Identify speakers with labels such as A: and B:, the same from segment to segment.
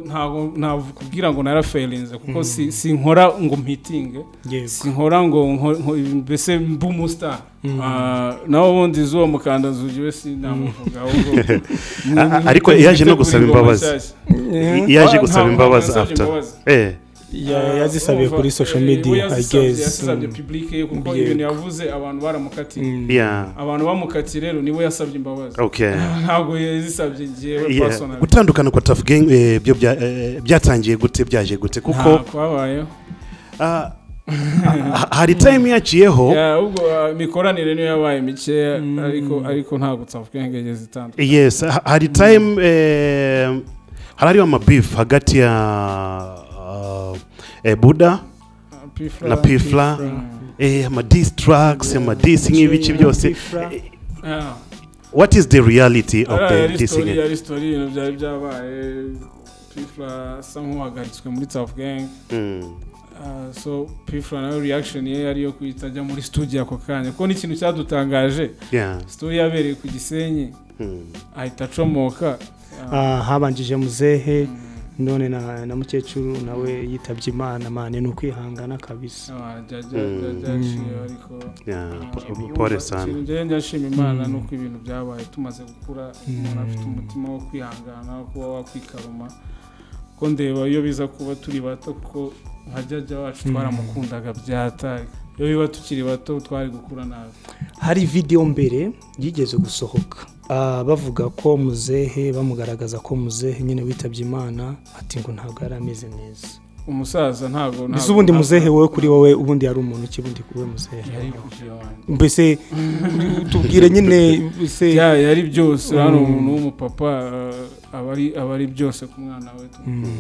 A: ntabwo nakubwira ngo naraferinze kuko sinkora ngo mpitinge sinkora ngo mbese mbe umusitari nawe ubundi izuba mukanda zugiwe sinamuvuga
B: ariko yaje no gusaba imbabazi yaje gusaba imbabazi after
C: yazisabiye kuri social media
A: yazisabye pibulike ye kuko ibintu yavuze abantu baramukatiye abantu bamukatiye rero niwe yasabye imbabazi ntabwo yazisabye ngewe personal
B: gutandukana kwa tafu gangi byo byatangiye gute byaje gute kuko
A: ntabwo habayeho
B: hari time yaciyeho
A: ubwo imikoranire niyo yabaye mikeya ariko ariko ntabwo tafu gangi yageze itandukanye
B: yes hari time hari hariho amabifu hagati ya buda na pifla amadisi taragisi amadisi nk'ibiki byose what is the reality of the
A: ari
B: disi
A: sitori ari sitori ibintu byari byabaye pifla asa nk'uhagaritswe muri tafu gangi Ah, so pifura nawe reaction ye yari iyo kwita ajya muri studio ako kanya kuko ni ikintu cyadutangaje studio yabereye ku gisenyi ahita acomoka Ah,
C: habanjije muzehe none na na mukecuru nawe yitabye imana mane ni ukwihangana kabisa
A: ah, jya- jya- jya- byaciye ariko
B: pole sana
A: njyewe ndashima imana nuko ibintu byabaye tumaze gukura umuntu afite umutima wo kwihangana wo kuba wakwikaruma ko ndeba iyo biza kuba turi bato kuko nka jyajya wacu twaramukundaga byatari iyo biba tukiri bato twari gukura nabi
C: hari videwo mbere yigeze gusohoka Ah, bavuga ko muzehe bamugaragaza ko muzehe nyine witabye imana ati ngo ntabwo yari ameze neza
A: umusaza ntabwo
C: mbese
A: ntabwo-
C: ubundi muzehe wowe kuri wowe ubundi yari umuntu ki ubundi kuri we muzehe
A: yari kugira wanjye.
C: mbese tubwire nyine mbese
A: Ya- yari byose hano umuntu w'umupapa eh, aba ari- aba ari byose ku mwana we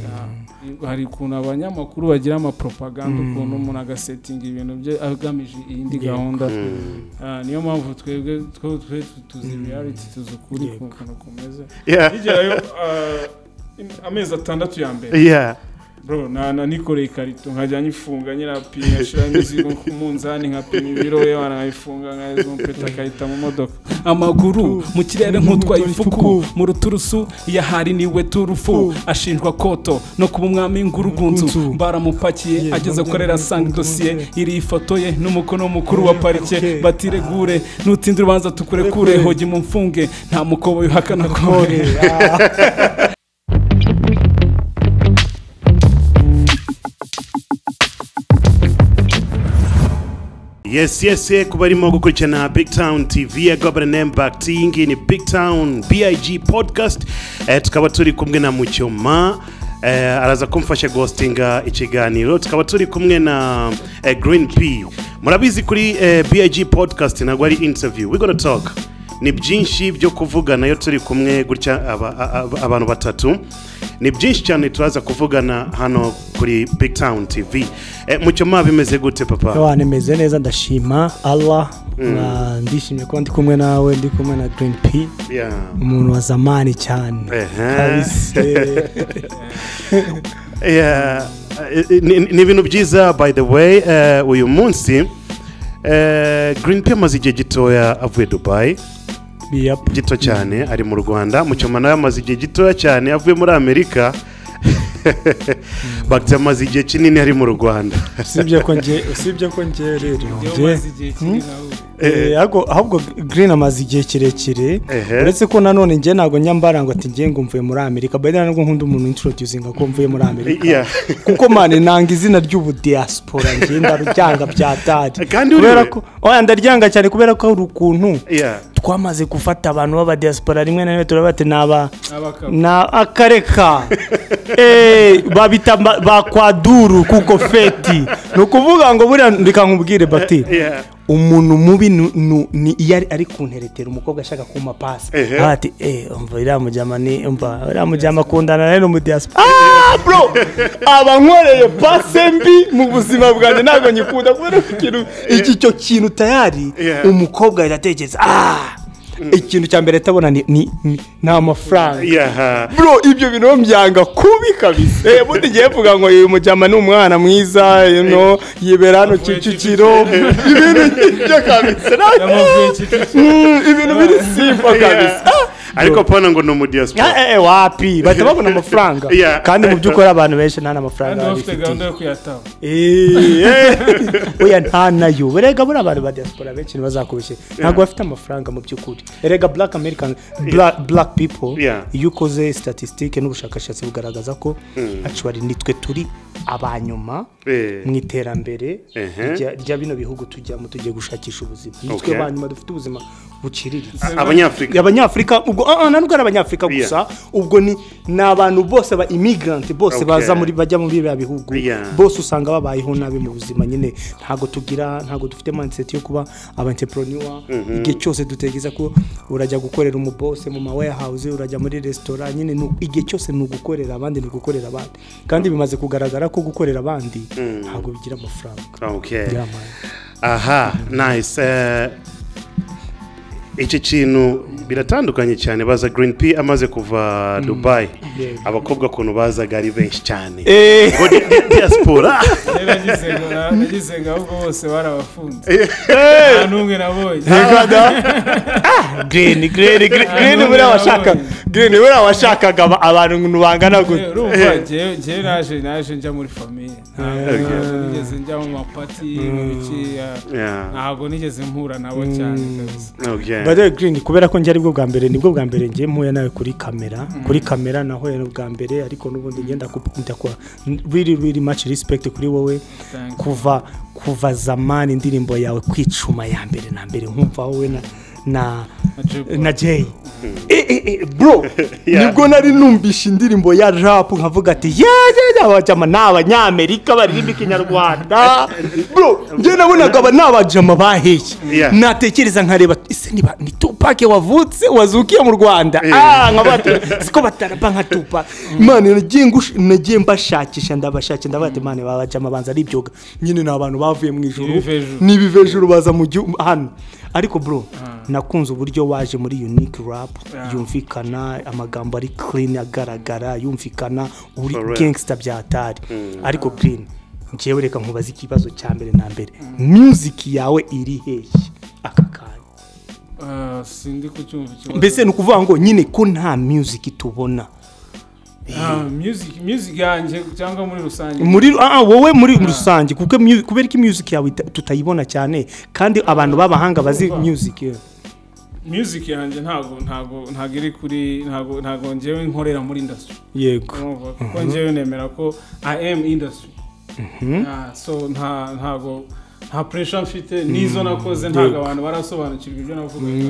A: Ya, hari ukuntu abanyamakuru bagira amapropaganda ukuntu umuntu agasetinga ibintu bye agamije iyindi gahunda Ah, niyo mpamvu twebwe twe- twe tu- tuzi reality tuzi ukuri ku- ukuntu kumeze
B: Yeah.
A: bigerayo ah, im- amezi atandatu ya mbere
B: Yeah.
A: bro na na nikoreye ikarito nkajya nyifunga nyirapima ngashyira imizigo ku munzani nkapima ibiro we nkanayifunga nkayizompeta akayita mu modoka amaguru mu kirere nk'utwaye ifuku mu ruturusu yahari niwe turufu ashinjwa koto no kuba umwami ngurugunzu baramupakiye ageze korera sanga dosiye iri ifoto ye n'umukono mukuru wa parike batiregure nutinde urubanza tukurekure hogi mu mfunge nta mukobo wihakana kore
B: yes yes ye kuba arimo gukurikirana big town tv ya gabana name back iyi ngiyi ni big town big podcast eh, tukaba turi kumwe na mucyoma eh, araza kumfasha gostinga ikiganiro tukaba turi kumwe na eh, green p murabizi kuri eh, big podcast ntabwo ari interview we gonna talk ni byinshi byo kuvugana iyo turi kumwe gutya aba- aba- abantu batatu ni byinshi cyane turaza kuvugana hano kuri big town tv eh, mucyoma bimeze gute papa
C: Yohani meze neza ndashima Allah Ah, ndishimye kuba ndi kumwe nawe ndi kumwe na Green P
B: Yeah.
C: umuntu wa zamani cyane
B: Ehe.
C: Kabisa.
B: Yeah, eh, eh, ni ni ibintu byiza by the way eh, uyu munsi eh, green p amaze igihe gitoya avuye dubayi
C: Yep.
B: gito cyane ari mu rwanda mucyoma nawe amaze igihe gitoya cyane avuye muri amerika bagiti amaze igihe kinini ari mu rwanda
C: usibye ko nge usibye ko nge rero nge
A: maze igihe kiri nawe
C: Eh, ahubwo- ahubwo Green amaze igihe kirekire
B: Ehe.
C: uretse ko nanone nge ntabwo nyambara ngo ati nge ngo mvuye muri Amerika by the way ntabwo nkunda umuntu introducing ko mvuye muri Amerika
B: Yeah.
C: kuko mane nanga izina ry'ubudiaspora nge ndaruryanga bya tadi
B: Kandi uriwe?
C: kubera ko oya ndaryanga cyane kubera ko hari ukuntu
B: Yeah.
C: twamaze gufata abantu b'abadiaspora rimwe na rimwe turabate naba
A: abakaba
C: na akareka Eh, babita ba- ba kwaduru kuko feti ni ukuvuga ngo buriya reka nkubwire bati
B: Yeah.
C: umuntu mubi nu- nu- ni iyo ari- ari kunteretera umukobwa ashaka kumpa pasi
B: Ehe.
C: aho ati eee umva uriya mujyama ni umva uriya mujyama akundana nawe n'umudiyasipo aaa bro aba nkoreye pase mbi mu buzima bwanjye ntabwo nyikunda kubera ko ikintu iki cyo kintu tayari
B: Yeah.
C: umukobwa ahita atekereza aaa ikintu cya mbere atabona ni ni ni- ni amafaranga
B: Yeah.
C: bro ibyo bintu byanga kubi kabisa eh bundi ngiye mvuga ngo uyu mujyama ni umwana mwiza you know yibera hano kicukiro ibintu nk'ibyo kabisa na-
A: yamuvuye kicukiro
C: Mm, ibintu biri simba kabisa Ah,
B: ariko pano ngo ni umudiyasipora
C: Eh, eh, wapi bahita babona amafaranga
B: Yeah.
C: kandi mu by'ukuri abantu benshi nta
A: kandi
C: n'amafaranga
A: baba bafite
C: babifitiye
A: gahunda yo kuyataha
C: oya nta nayo erega buriya abantu ba diaspora benshi ntibazakubeshye ntabwo bafite amafaranga mu by'ukuri erega black american Bla- black people
B: Yeah.
C: iyo ukoze statisitike n'ubushakashatsi bugaragaza ko actually nitwe turi abanyuma
B: Eh.
C: mu iterambere
B: Ehe.
C: rya- rya bino bihugu tujyamo tugiye gushakisha ubuzima nitwe
B: Okay.
C: abanyuma dufite ubuzima buciriritse
B: abanyafurika
C: abanyafurika ubwo ah, ah, nta nubwo ari abanyafurika gusa ubwo ni ni abantu bose ba imigranti bose
B: Okay.
C: baza muri bajya muri biriya bihugu
B: Yeah.
C: bose usanga babayeho nabi mu buzima nyine ntabwo tugira ntabwo dufite mindset yo kuba abanteproniwa igihe cyose dutegereza ko urajya gukorera umubose mu ma warehouse urajya muri resitora nyine ni- igihe cyose ni ugukorera abandi ni ugukorera abandi kandi bimaze kugaragara ko gukorera abandi ntabwo bigira amafaranga
B: Okay.
C: Yeah, man.
B: aha nice Eh, iki kintu biratandukanye cyane baza green p amaze kuva dubai
C: Yeah.
B: abakobwa ukuntu bazaga ari benshi cyane
C: Eh.
B: Ngo di- di- diaspora
A: rero nagize ngo na- nagize ngo ahubwo bose barabafunze nta n'umwe nabonye
C: green green green green buriya washakaga green buriya washakaga aba- abantu bangana gutya
A: urumva jewe jewe naje naje njya muri famiye ntabwo nigeze njya mu mapati mu biki ah,
B: Yeah.
A: ntabwo nigeze mpura nabo cyane kabisa
B: Okay.
C: By the way, Green kubera ko njye aribwo bwa mbere nibwo bwa mbere njye mpuye nawe kuri kamera kuri kamera nahuye nawe bwa mbere ariko n'ubundi ngenda ndakora really really much respect kuri wowe
A: Thank you.
C: kuva kuva zamani indirimbo yawe kwicuma ya mbere na mbere nkumva wowe na na
A: Jay
C: na Jay Eh, eh, eh, bro
B: Yeah.
C: nibwo nari numvishe indirimbo ya rap nkavuga ati yajyama ni abanyamerika baririmba ikinyarwanda bro njye nabonaga aba ni abajama baheye
B: Yeah.
C: natekereza nkareba ese niba ni tupake wavutse wazukiye mu rwanda Ah, nkavuga ati, siko batarapa nka tupa imana nagiye ngush- nagiye mbashakisha ndabashakisha ndavuga ati imana babajama banza ari ibyoga nyine ni abantu bavuye mu ijuru
A: Ibivejuru.
C: ni ibivejuru baza mu gihugu hano ariko bro nakunze uburyo waje muri unique rap yumvikana amagambo ari clean agaragara yumvikana uri
B: For real.
C: gangster byatari ariko green njyewe reka nkubaza ikibazo cya mbere na mbere music yawe iri hehe aka kanya
A: Ah, sindi kucyumva ikibazo
C: mbese ni ukuvuga ngo nyine ko nta music tubona
A: Ah, music music yanjye cyangwa muri rusange
C: muri ah, ah, wowe muri rusange kuko mu- kubera ko music yawe ita- tutayibona cyane kandi abantu b'abahanga bazi
A: Urumva?
C: music yewe.
A: music yanjye ntabwo ntabwo ntabwo iri kuri ntabwo ntabwo njyewe nkorera muri industry
C: yego
A: urumva kuko njyewe nemera ko i am industry Ah, so nta ntabwo nta pressure mfite n'izo nakoze ntabwo abantu barasobanukirwa ibyo navugaga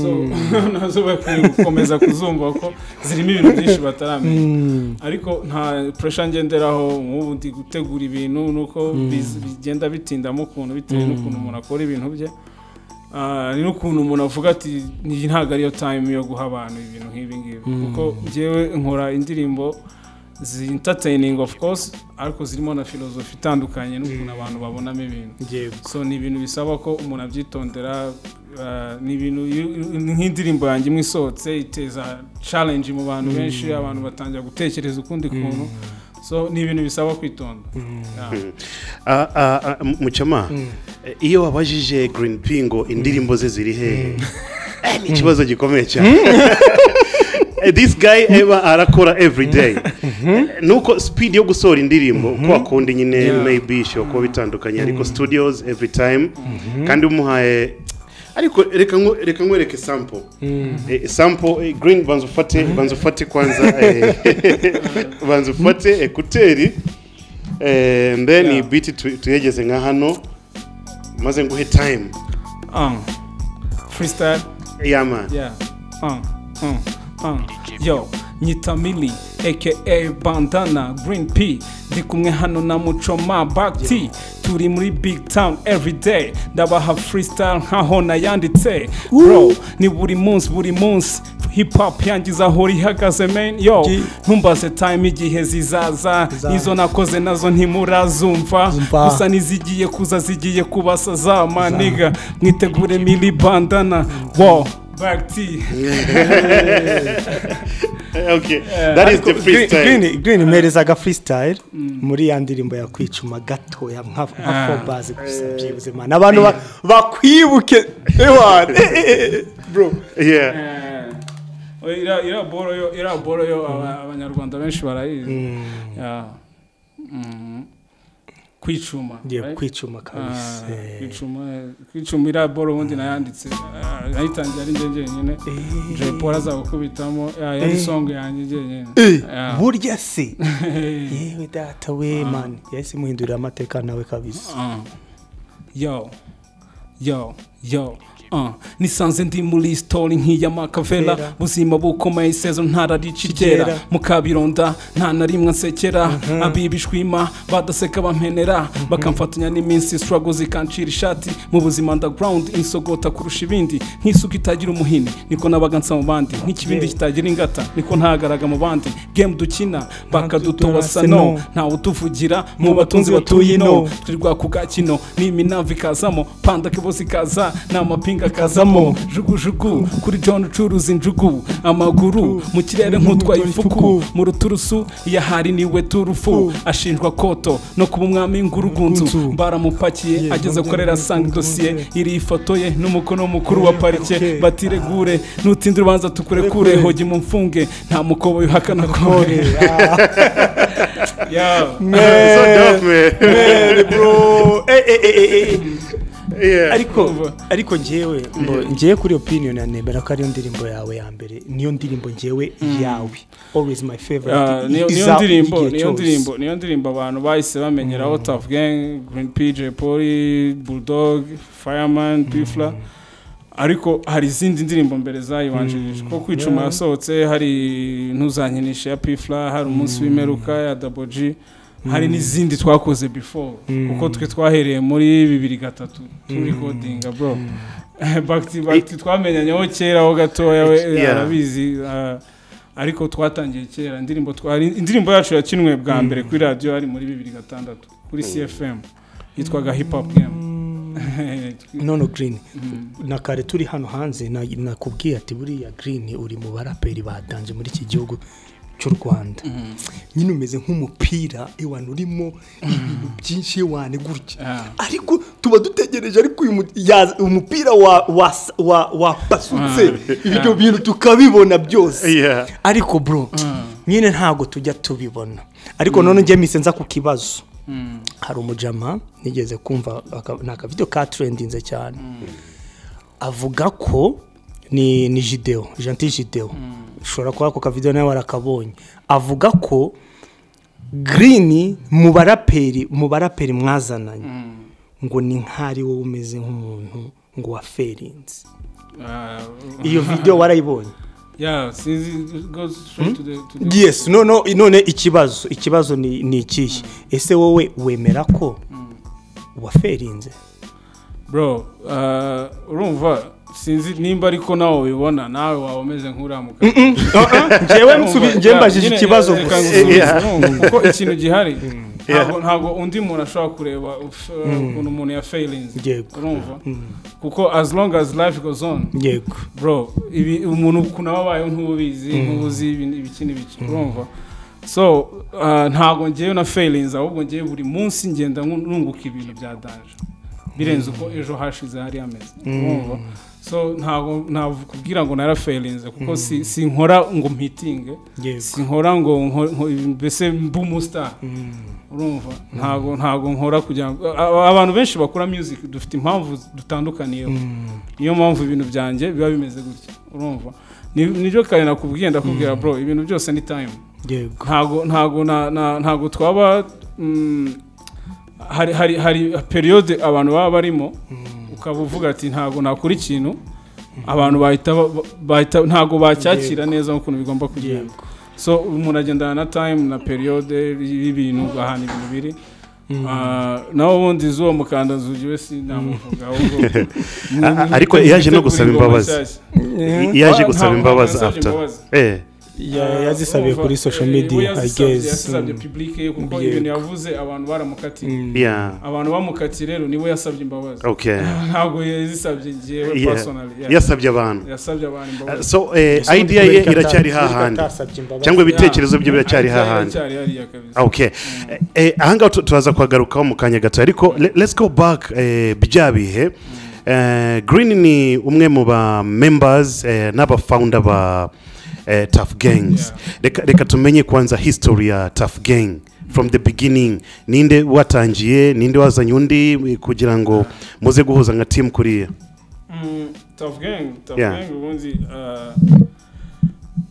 A: so nazo bakwiye gukomeza kuzumva ko zirimo ibintu byinshi bataramenya ariko nta pressure ngenderaho nk'ubu ndi gutegura ibintu nuko biz- bigenda bitindamo ukuntu bitewe n'ukuntu umuntu akora ibintu bye Ah, ni n'ukuntu umuntu avuga ati iyi ntabwo ariyo time yo guha abantu ibintu nk'ibi ngibi kuko njyewe nkora indirimbo zi entertaining of course ariko zirimo na filozofi itandukanye n'ukuntu abantu babonamo ibintu
C: yego
A: so ni ibintu bisaba ko umuntu abyitondera ah, ni ibintu iyo- ni nk'indirimbo yanjye imwe isohotse iteza challenge mu bantu benshi abantu batangira gutekereza ukundi kuntu so ni ibintu bisaba kwitonda Yeah.
B: Ah, ah, ah, M- muchama eh, iyo wabajije green p ngo indirimbo ze ziri hehe Eh, ni ikibazo gikomeye cyane Eh, this guy eba arakora every day Eh, nuko speed yo gusohora indirimbo uko wakunda nyine maybe ishobora kuba bitandukanye ariko studios every time kandi umuhaye ariko reka nku- reka nkwereke sample Eh, sample eh, green banza ufate banza ufate kwanza eh, banza ufate ekuteri eh, and then
A: Yeah.
B: iyi biti tu- tuyegeze nka hano maze nguhe time
A: Um, freestyle
B: yama
A: Yeah. Uh, uh, uh. Yo, nyita mili aka bandana green p ndi kumwe hano na mucoma bakti turi muri big town everyday ndabaha freestyle nkaho nayanditse bro ni buri munsi buri munsi hip hop yangiza aho ihagaze man yo
C: Ji.
A: ntumbaze time igihe zizaza
C: Zizaza.
A: izo nakoze nazo ntimurazumva
C: Zumva.
A: gusa n'izigiye kuza zigiye kubasa za maniga mwitegure mili bandana wo bagti
B: okay that is the freestyle
C: Green- green mperezaga freestyle muri ya ndirimbo ya kwicuma gatoya nka fobazi gusa byibuze mana abantu ba- bakwibuke ewana Eh, eh, eh, eh, bro
B: yeah
A: iriya iriya boro yo iriya boro yo aba- abanyarwanda benshi barayizi Yeah. Mm. kwicuma
C: ngiye
A: right?
C: kwicuma
A: Ah,
C: kabisa
A: kwicuma kwicuma iriya boro ubundi nayanditse Ah, nayitangiye ari njye njyenyine Jay Paul azagukubitamo ya yari song yanjye njyenyine
C: Eh,
A: Yeah.
C: burya se yewe data we mani yahise imuhindurira amateka nawe kabisa
A: Uh. Yo, yo, yo. Uh. nisanze ndi muri sitori nk'iya makavera
C: Vera.
A: buzima bukomeye isezo ntararicigera
C: Kigera.
A: mu kabironda nta na rimwe nsekera abibishwima badaseka bampenera bakamfatanya n'iminsi struggle zikancira ishati mu buzima underground insogota kurusha ibindi nk'isuka itagira umuhini niko nabaga nsa mu bandi nk'ikibindi
C: Yeah.
A: kitagira ingata niko ntagaraga mu bandi game dukina bakadutoba
C: Ntadutobase,
A: sano
C: no.
A: ntawutuvugira
C: Mu
A: mu batunzi batuye
C: batuye
A: ino
C: ino.
A: twirwa ku gakino n'iminava ikazamo panda kibosi ikaza n'amapinga akazamo jugujugu kuri john ucuruza injugu amaguru mu kirere nk'utwaye ifuku mu ruturusu yahari niwe turufu ashinjwa koto no kuba umwami w'ingurugunzu baramupakiye ageze korera asanga idosiye iriho ifoto ye n'umukono mukuru wa parike batiregure nutinde urubanza tukurekure hogi mu mfunge nta mukobo yuhakana kore Yeah.
B: So dope, man.
C: bro Eh, eh, eh, eh, eh.
B: Yeah.
C: ariko ariko njyewe mbo- njyewe kuri opinion ya nemera ko ariyo ndirimbo yawe ya mbere niyo ndirimbo njyewe yawe always my
A: Ah, niyo
C: favorite
A: niyo
C: iza
A: ndirimbo
C: igihe
A: niyo
C: cyose.
A: ndirimbo niyo ndirimbo abantu bahise bamenyeraho Tough Gang Green P J Polly Bulldog Fireman Pifla ariko hari izindi ndirimbo mbere zayibanjirije ko kwicuma
C: Yeah.
A: yasohotse hari ntuzankinisha ya Pifla hari umunsi w'imperuka ya Double G hari n'izindi twakoze before kuko twe twahereye muri bibiri gatatu turi kodinga bro back to back to- twamenyanyeho kera ho gatoya we
B: Yeah.
A: arabizi ah, ariko twatangiye kera indirimbo twa- hari indirimbo yacu yakinwe bwa mbere kuri radiyo hari muri bibiri gatandatu kuri cfm yitwaga hip hop game
C: nono green na kare turi hano hanze na- nakubwiye ati buriya green uri mu baraperi batanje muri iki gihugu cy'u rwanda nyine umeze nk'umupira iwana urimo ibintu byinshi iwane gutya
A: Ah.
C: ariko tuba dutegereje ariko uyu mu- yaza- umupira wa- was- wa- wapasutse ibyo bintu tukabibona byose
B: Yeah.
C: ariko bro nyine ntabwo tujya tubibona ariko none njye mise nza ku kibazo hari umujama nigeze kumva aka- ni akavido ka trendinze cyane avuga ko ni ni jideo janti jideo ushobora kuba ako kavido nawe warakabonye avuga ko girini mu baraperi mu baraperi mwazananye ngo ni nk'ari wowe umeze nk'umuntu ngo waferinze
A: Ah,
C: iyo video warayibonye
A: yeah, sinzi it goes straight to the to the
C: yes none none ikibazo ikibazo ni ni ikihe ese wowe wemera ko waferinze
A: bro ah, urumva sinzi nimba ariko nawe ubibona nawe waba umeze nk'uriya mugabo
C: ngewe nsubi- ngewe mbajije
A: Nyine,
C: ikibazo
A: reka
C: gusa
A: ngusubize,
B: Yeah.
A: urumva, kuko ikintu gihari ntabwo ntabwo undi muntu ashobora kureba uf- ukuntu umuntu ya fayirinzi
C: Yego.
A: urumva kuko as long as life goes on
C: yego
A: bro ibi umuntu ukuntu aba abayeho ntubizi ntubuzi ibi- ibiki n'ibiki urumva so ah, ntabwo ngewe na fayirinzi ahubwo ngewe buri munsi ngenda ngu- nunguka ibintu bya danje birenze uko ejo hashize hari ameze urumva so ntabwo ntakubwira ngo narafayirinze kuko si- sinkora ngo mpitinge
C: yego
A: sinkora ngo nko- nko- mbese mbe umusitari urumva ntabwo ntabwo nkora kugira ngo a- abantu benshi bakora music dufite impamvu dutandukaniyeho niyo mpamvu ibintu byanjye biba bimeze gutya urumva Ni- nibyo kare nakubwiye ndakubwira bro ibintu byose ni time
C: yego
A: ntago ntago na- na- ntago twaba mm, hari hari hari periode abantu baba barimo ukaba uvuga ati ntago nakora ikintu abantu bahita ba- bahita ntago bacyakira neza nk'ukuntu bigomba kugenda so umuntu agendana na time na periode y'ibintu ahantu ibintu biri Ah, naho ubundi z'uwo mukandazugi we sinamuvuga ahubwo
B: A- a- ariko yaje no gusaba imbabazi. I- Yaje
A: Ah,
B: gusaba
A: ntabwo
B: imbabazi
A: nasabye
B: after.
A: imbabazi.
B: Eh.
C: Ya- yazisabiye kuri social
A: we
C: media i
A: yazisabye-
C: guess
A: yazisabye public ye kuko
C: Yego.
A: ibintu yavuze abantu baramukatiye
B: Yeah.
A: abantu bamukatiye rero niwe yasabye imbabazi
B: Okay.
A: ntabwo yazisabye njyewe
B: Yeah.
A: personally yeah.
B: Yasabye abantu.
A: yasabye abantu
B: Uh,
A: imbabazi
B: So eh,
C: Ese
B: idea ye
C: ntibirirwa
B: iracyari
C: ata-
B: hahandi.
C: ntibirirwa atasabye imbabazi.
B: Cyangwa
A: Yeah.
B: ibitekerezo bye biracyari
A: Aracyari-
B: hahandi.
A: aracyari hariya kabisa
B: Okay. Eh, eh, ahangaha tu- turaza kuhagarukaho mu kanya gato ariko le- let's go back eh, bya bihe Eh, green ni umwe mu ba members eh, n'abafounder ba eh, tough gangs reka reka tumenye kwanza history ya tough gang from the beginning ninde watangiye ninde wazanye undi kugira ngo muze guhuza nka team kuriya
A: Mm, tough gang tough
B: Yeah.
A: gang ubundi ah,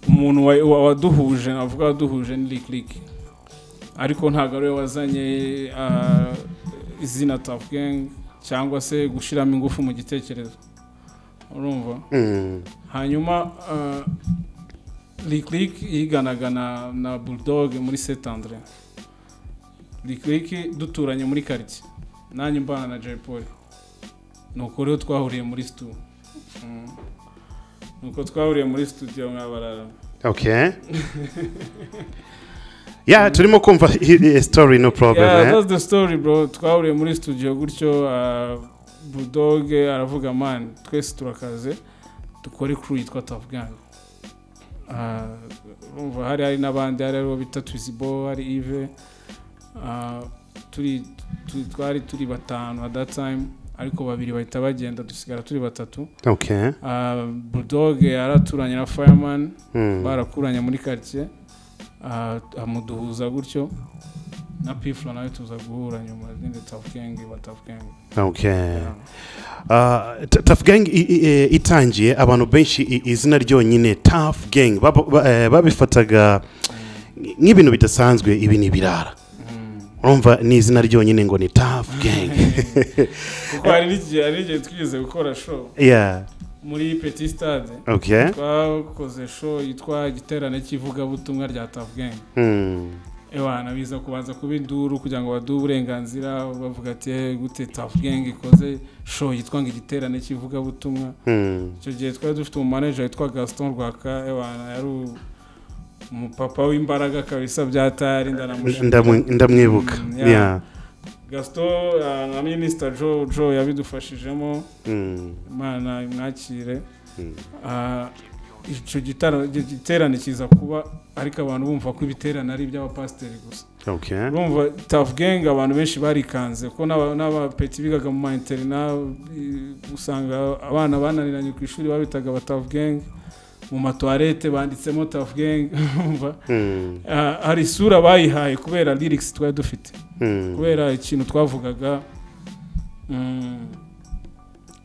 A: umuntu wa- wa- waduhuje navuga waduhuje ni lick lick ariko ntabwo ari we wazanye ah, izina tough gang cyangwa se gushyiramo ingufu mu gitekerezo urumva
B: Mm.
A: hanyuma ah, lick lick yiganaga na, na bulldog muri saint andre lick lick duturanye muri quartier nanjye mbana na jay paul ni uko rero twahuriye muri studio Mm. ni uko twahuriye muri studio mwabarara
B: okay yeah turimo kumva hi- hi- story no problem
A: yeah,
B: eh?
A: that's the story bro twahuriye muri studio gutyo ah, bulldog aravuga man twese turakaze dukore crew yitwa Tough Gang Ah, urumva hari hari n'abandi hari abo bita Twizbo hari Yves Ah, turi tu- twari turi batanu at that time ariko babiri bahita bagenda dusigara turi batatu
B: okay
A: Ah, bulldog yaraturanye na fireman
B: Mm.
A: barakuranye muri quartier ah, amuduhuza gutyo na pifla nawe tuza guhura nyuma n'indi tough gang ba tough gang
B: okay Uh, t- tough gang i- i- i- itangiye abantu benshi i- izina ryonyine tough gang baba- ba- eh, babifataga nk'ibintu bidasanzwe ibi ni ibirara urumva ni izina ryonyine ngo ni tough gang
A: kuko hari n'igihe hari n'igihe twigeze gukora show
B: yeah
A: muri petit stade
B: okay
A: twakoze show yitwa igiterane cy'ivugabutumwa rya tough gang
B: Hmm.
A: ewana biza kubanza kuba induru kugira ngo baduhe uburenganzira bavuga ati "Eh, gute tough gang ikoze show yitwa ngo igiterane cy'ivugabutumwa
B: Hmm.
A: icyo gihe twari dufite umumaneja witwa gaston rwaka ewana yari u- umupapa w'imbaraga kabisa byatari ndanamushimira
B: Ndamu- ndamwibuka
A: Mm, yeah.
B: yeah
A: gaston ah, na minisita jo jo yabidufashijemo
B: Hmm.
A: imana imwakire
B: Mm.
A: Ah, icyo gitaro- icyo giterane kiza kuba ariko abantu bumva ko ibiterane ari iby'abapasiteri gusa
B: okay
A: urumva tafu gengi abantu benshi barikanze kuko n'aba- n'abapeti bigaga mu mayinterina usanga abana bananiranye ku ishuri babitaga ba tafu gengi mu matuwarete banditsemo tafu gengi urumva
B: Hmm.
A: Ah, hari isura bayihaye kubera lirikisi twari dufite
B: Hmm.
A: kubera ikintu twavugaga mm,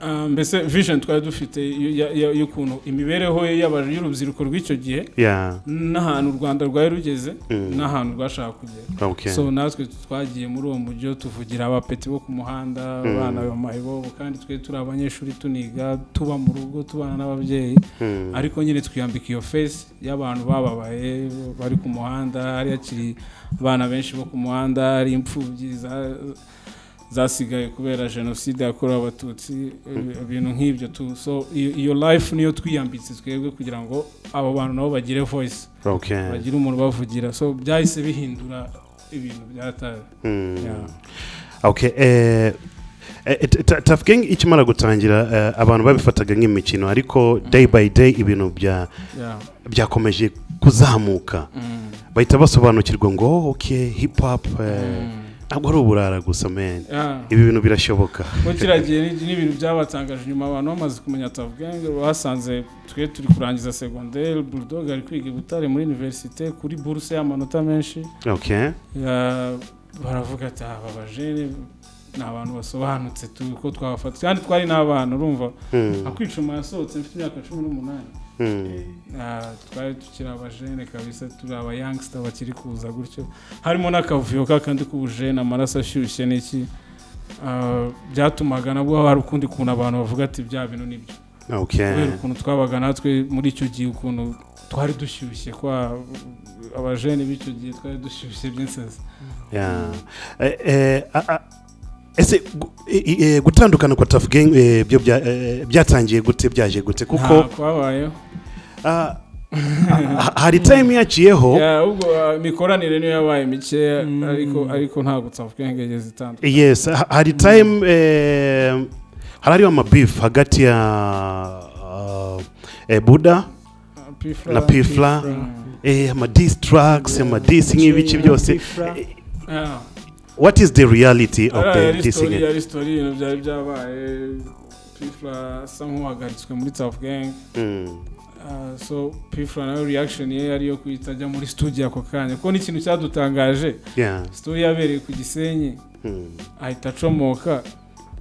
A: ah, mbese vision twari dufite y- ya- ya- y'ukuntu imibereho y'aba- y'urubyiruko rw'icyo gihe
B: yeah
A: n'ahantu u rwanda rwari rugeze
B: Mm.
A: n'ahantu rwashaka kugera
B: okay
A: so natwe twagiye muri uwo mujyi tuvugira abapeti bo ku muhanda abana ba mayibobo kandi twe turi abanyeshuri tuniga tuba mu rugo tubana n'ababyeyi
B: Hmm.
A: ariko nyine twiyambika iyo fesi y'abantu bababaye bari ku muhanda hari hakiri abana benshi bo ku muhanda hari imfubyi za- zasigaye kubera jenoside yakorewe abatutsi eh, ibintu nk'ibyo tu so iyo iyo life niyo twiyambitse twebwe kugira ngo abo bantu nabo bagire voice
B: okay
A: bagira umuntu ubavugira so byahise bihindura ibintu byataye
B: Hmm.
A: Yeah.
B: okay eh, eh, t- t- Tough Gang ikimara gutangira eh, abantu babifataga nk'imikino ariko day by day ibintu bya
A: Yeah.
B: byakomeje kuzamuka
A: Mm.
B: bahita basobanukirwa ngo "Oh, okay hip hop eh,
A: Mm.
B: ntabwo ari uburara gusa man
A: Yeah.
B: ibi bintu birashoboka
A: kuko kiriya gihe ni- n'ibintu byabatangaje nyuma abantu bamaze kumenya tafu gange basanze twe turi kurangiza segonderi bulldog ari kwiga i butare muri univerisite kuri buruse y'amanota menshi
B: okay
A: Ya- baravuga ati "Ah, aba bajene ni abantu basobanutse tu- ko twabafata kandi twari n'abana urumva
B: Hmm,
A: akwicuma yasohotse mfite imyaka cumi n'umunani
B: hmm,
A: Ah, twari tukiri abajene kabisa turi abayangsita bakiri kuza gutyo harimo n'akavuyo kakandi k'ubujene amaraso ashyushye n'iki Ah, byatumaga nabwo hari ukundi kuntu abantu bavuga ati bya bintu nibyo kubera
B: okay
A: ukuntu twabaga natwe muri icyo gihe ukuntu twari dushyushye kwa abajene b'icyo gihe twari dushyushye by'insenzi
B: yeah Eh, eh, a- a- ese gu- i- i- eh, gutandukana kwa Tough Gang eh, byo bya- eh, byatangiye gute byaje gute kuko
A: nta kwabayeho
B: Ah, ha- hari time yaciyeho
A: Ya, ubwo ah, imikoranire niyo yabaye mikeya ariko ariko nta gutsafwenge zitandukanye
B: yes ha- hari time eh, hari hariho amabeef hagati ya ah, eh, buda na pifla eh, amadis tracks amadis nk'ibiki byose Eh,
A: Yeah.
B: what is the reality of
A: Ara
B: the
A: yari
B: dissing
A: sitori
B: it?
A: yari sitori ibintu byari byabaye pifla asa nk'uhagaritswe muri tafu gengi
B: Mm,
A: Ah, so pifura nawe reaction ye yari iyo kwita ajya muri studio ako kanya kuko ni ikintu cyadutangaje
B: yeah.
A: studio yabereye ku gisenyi
B: Hmm.
A: ahita acomoka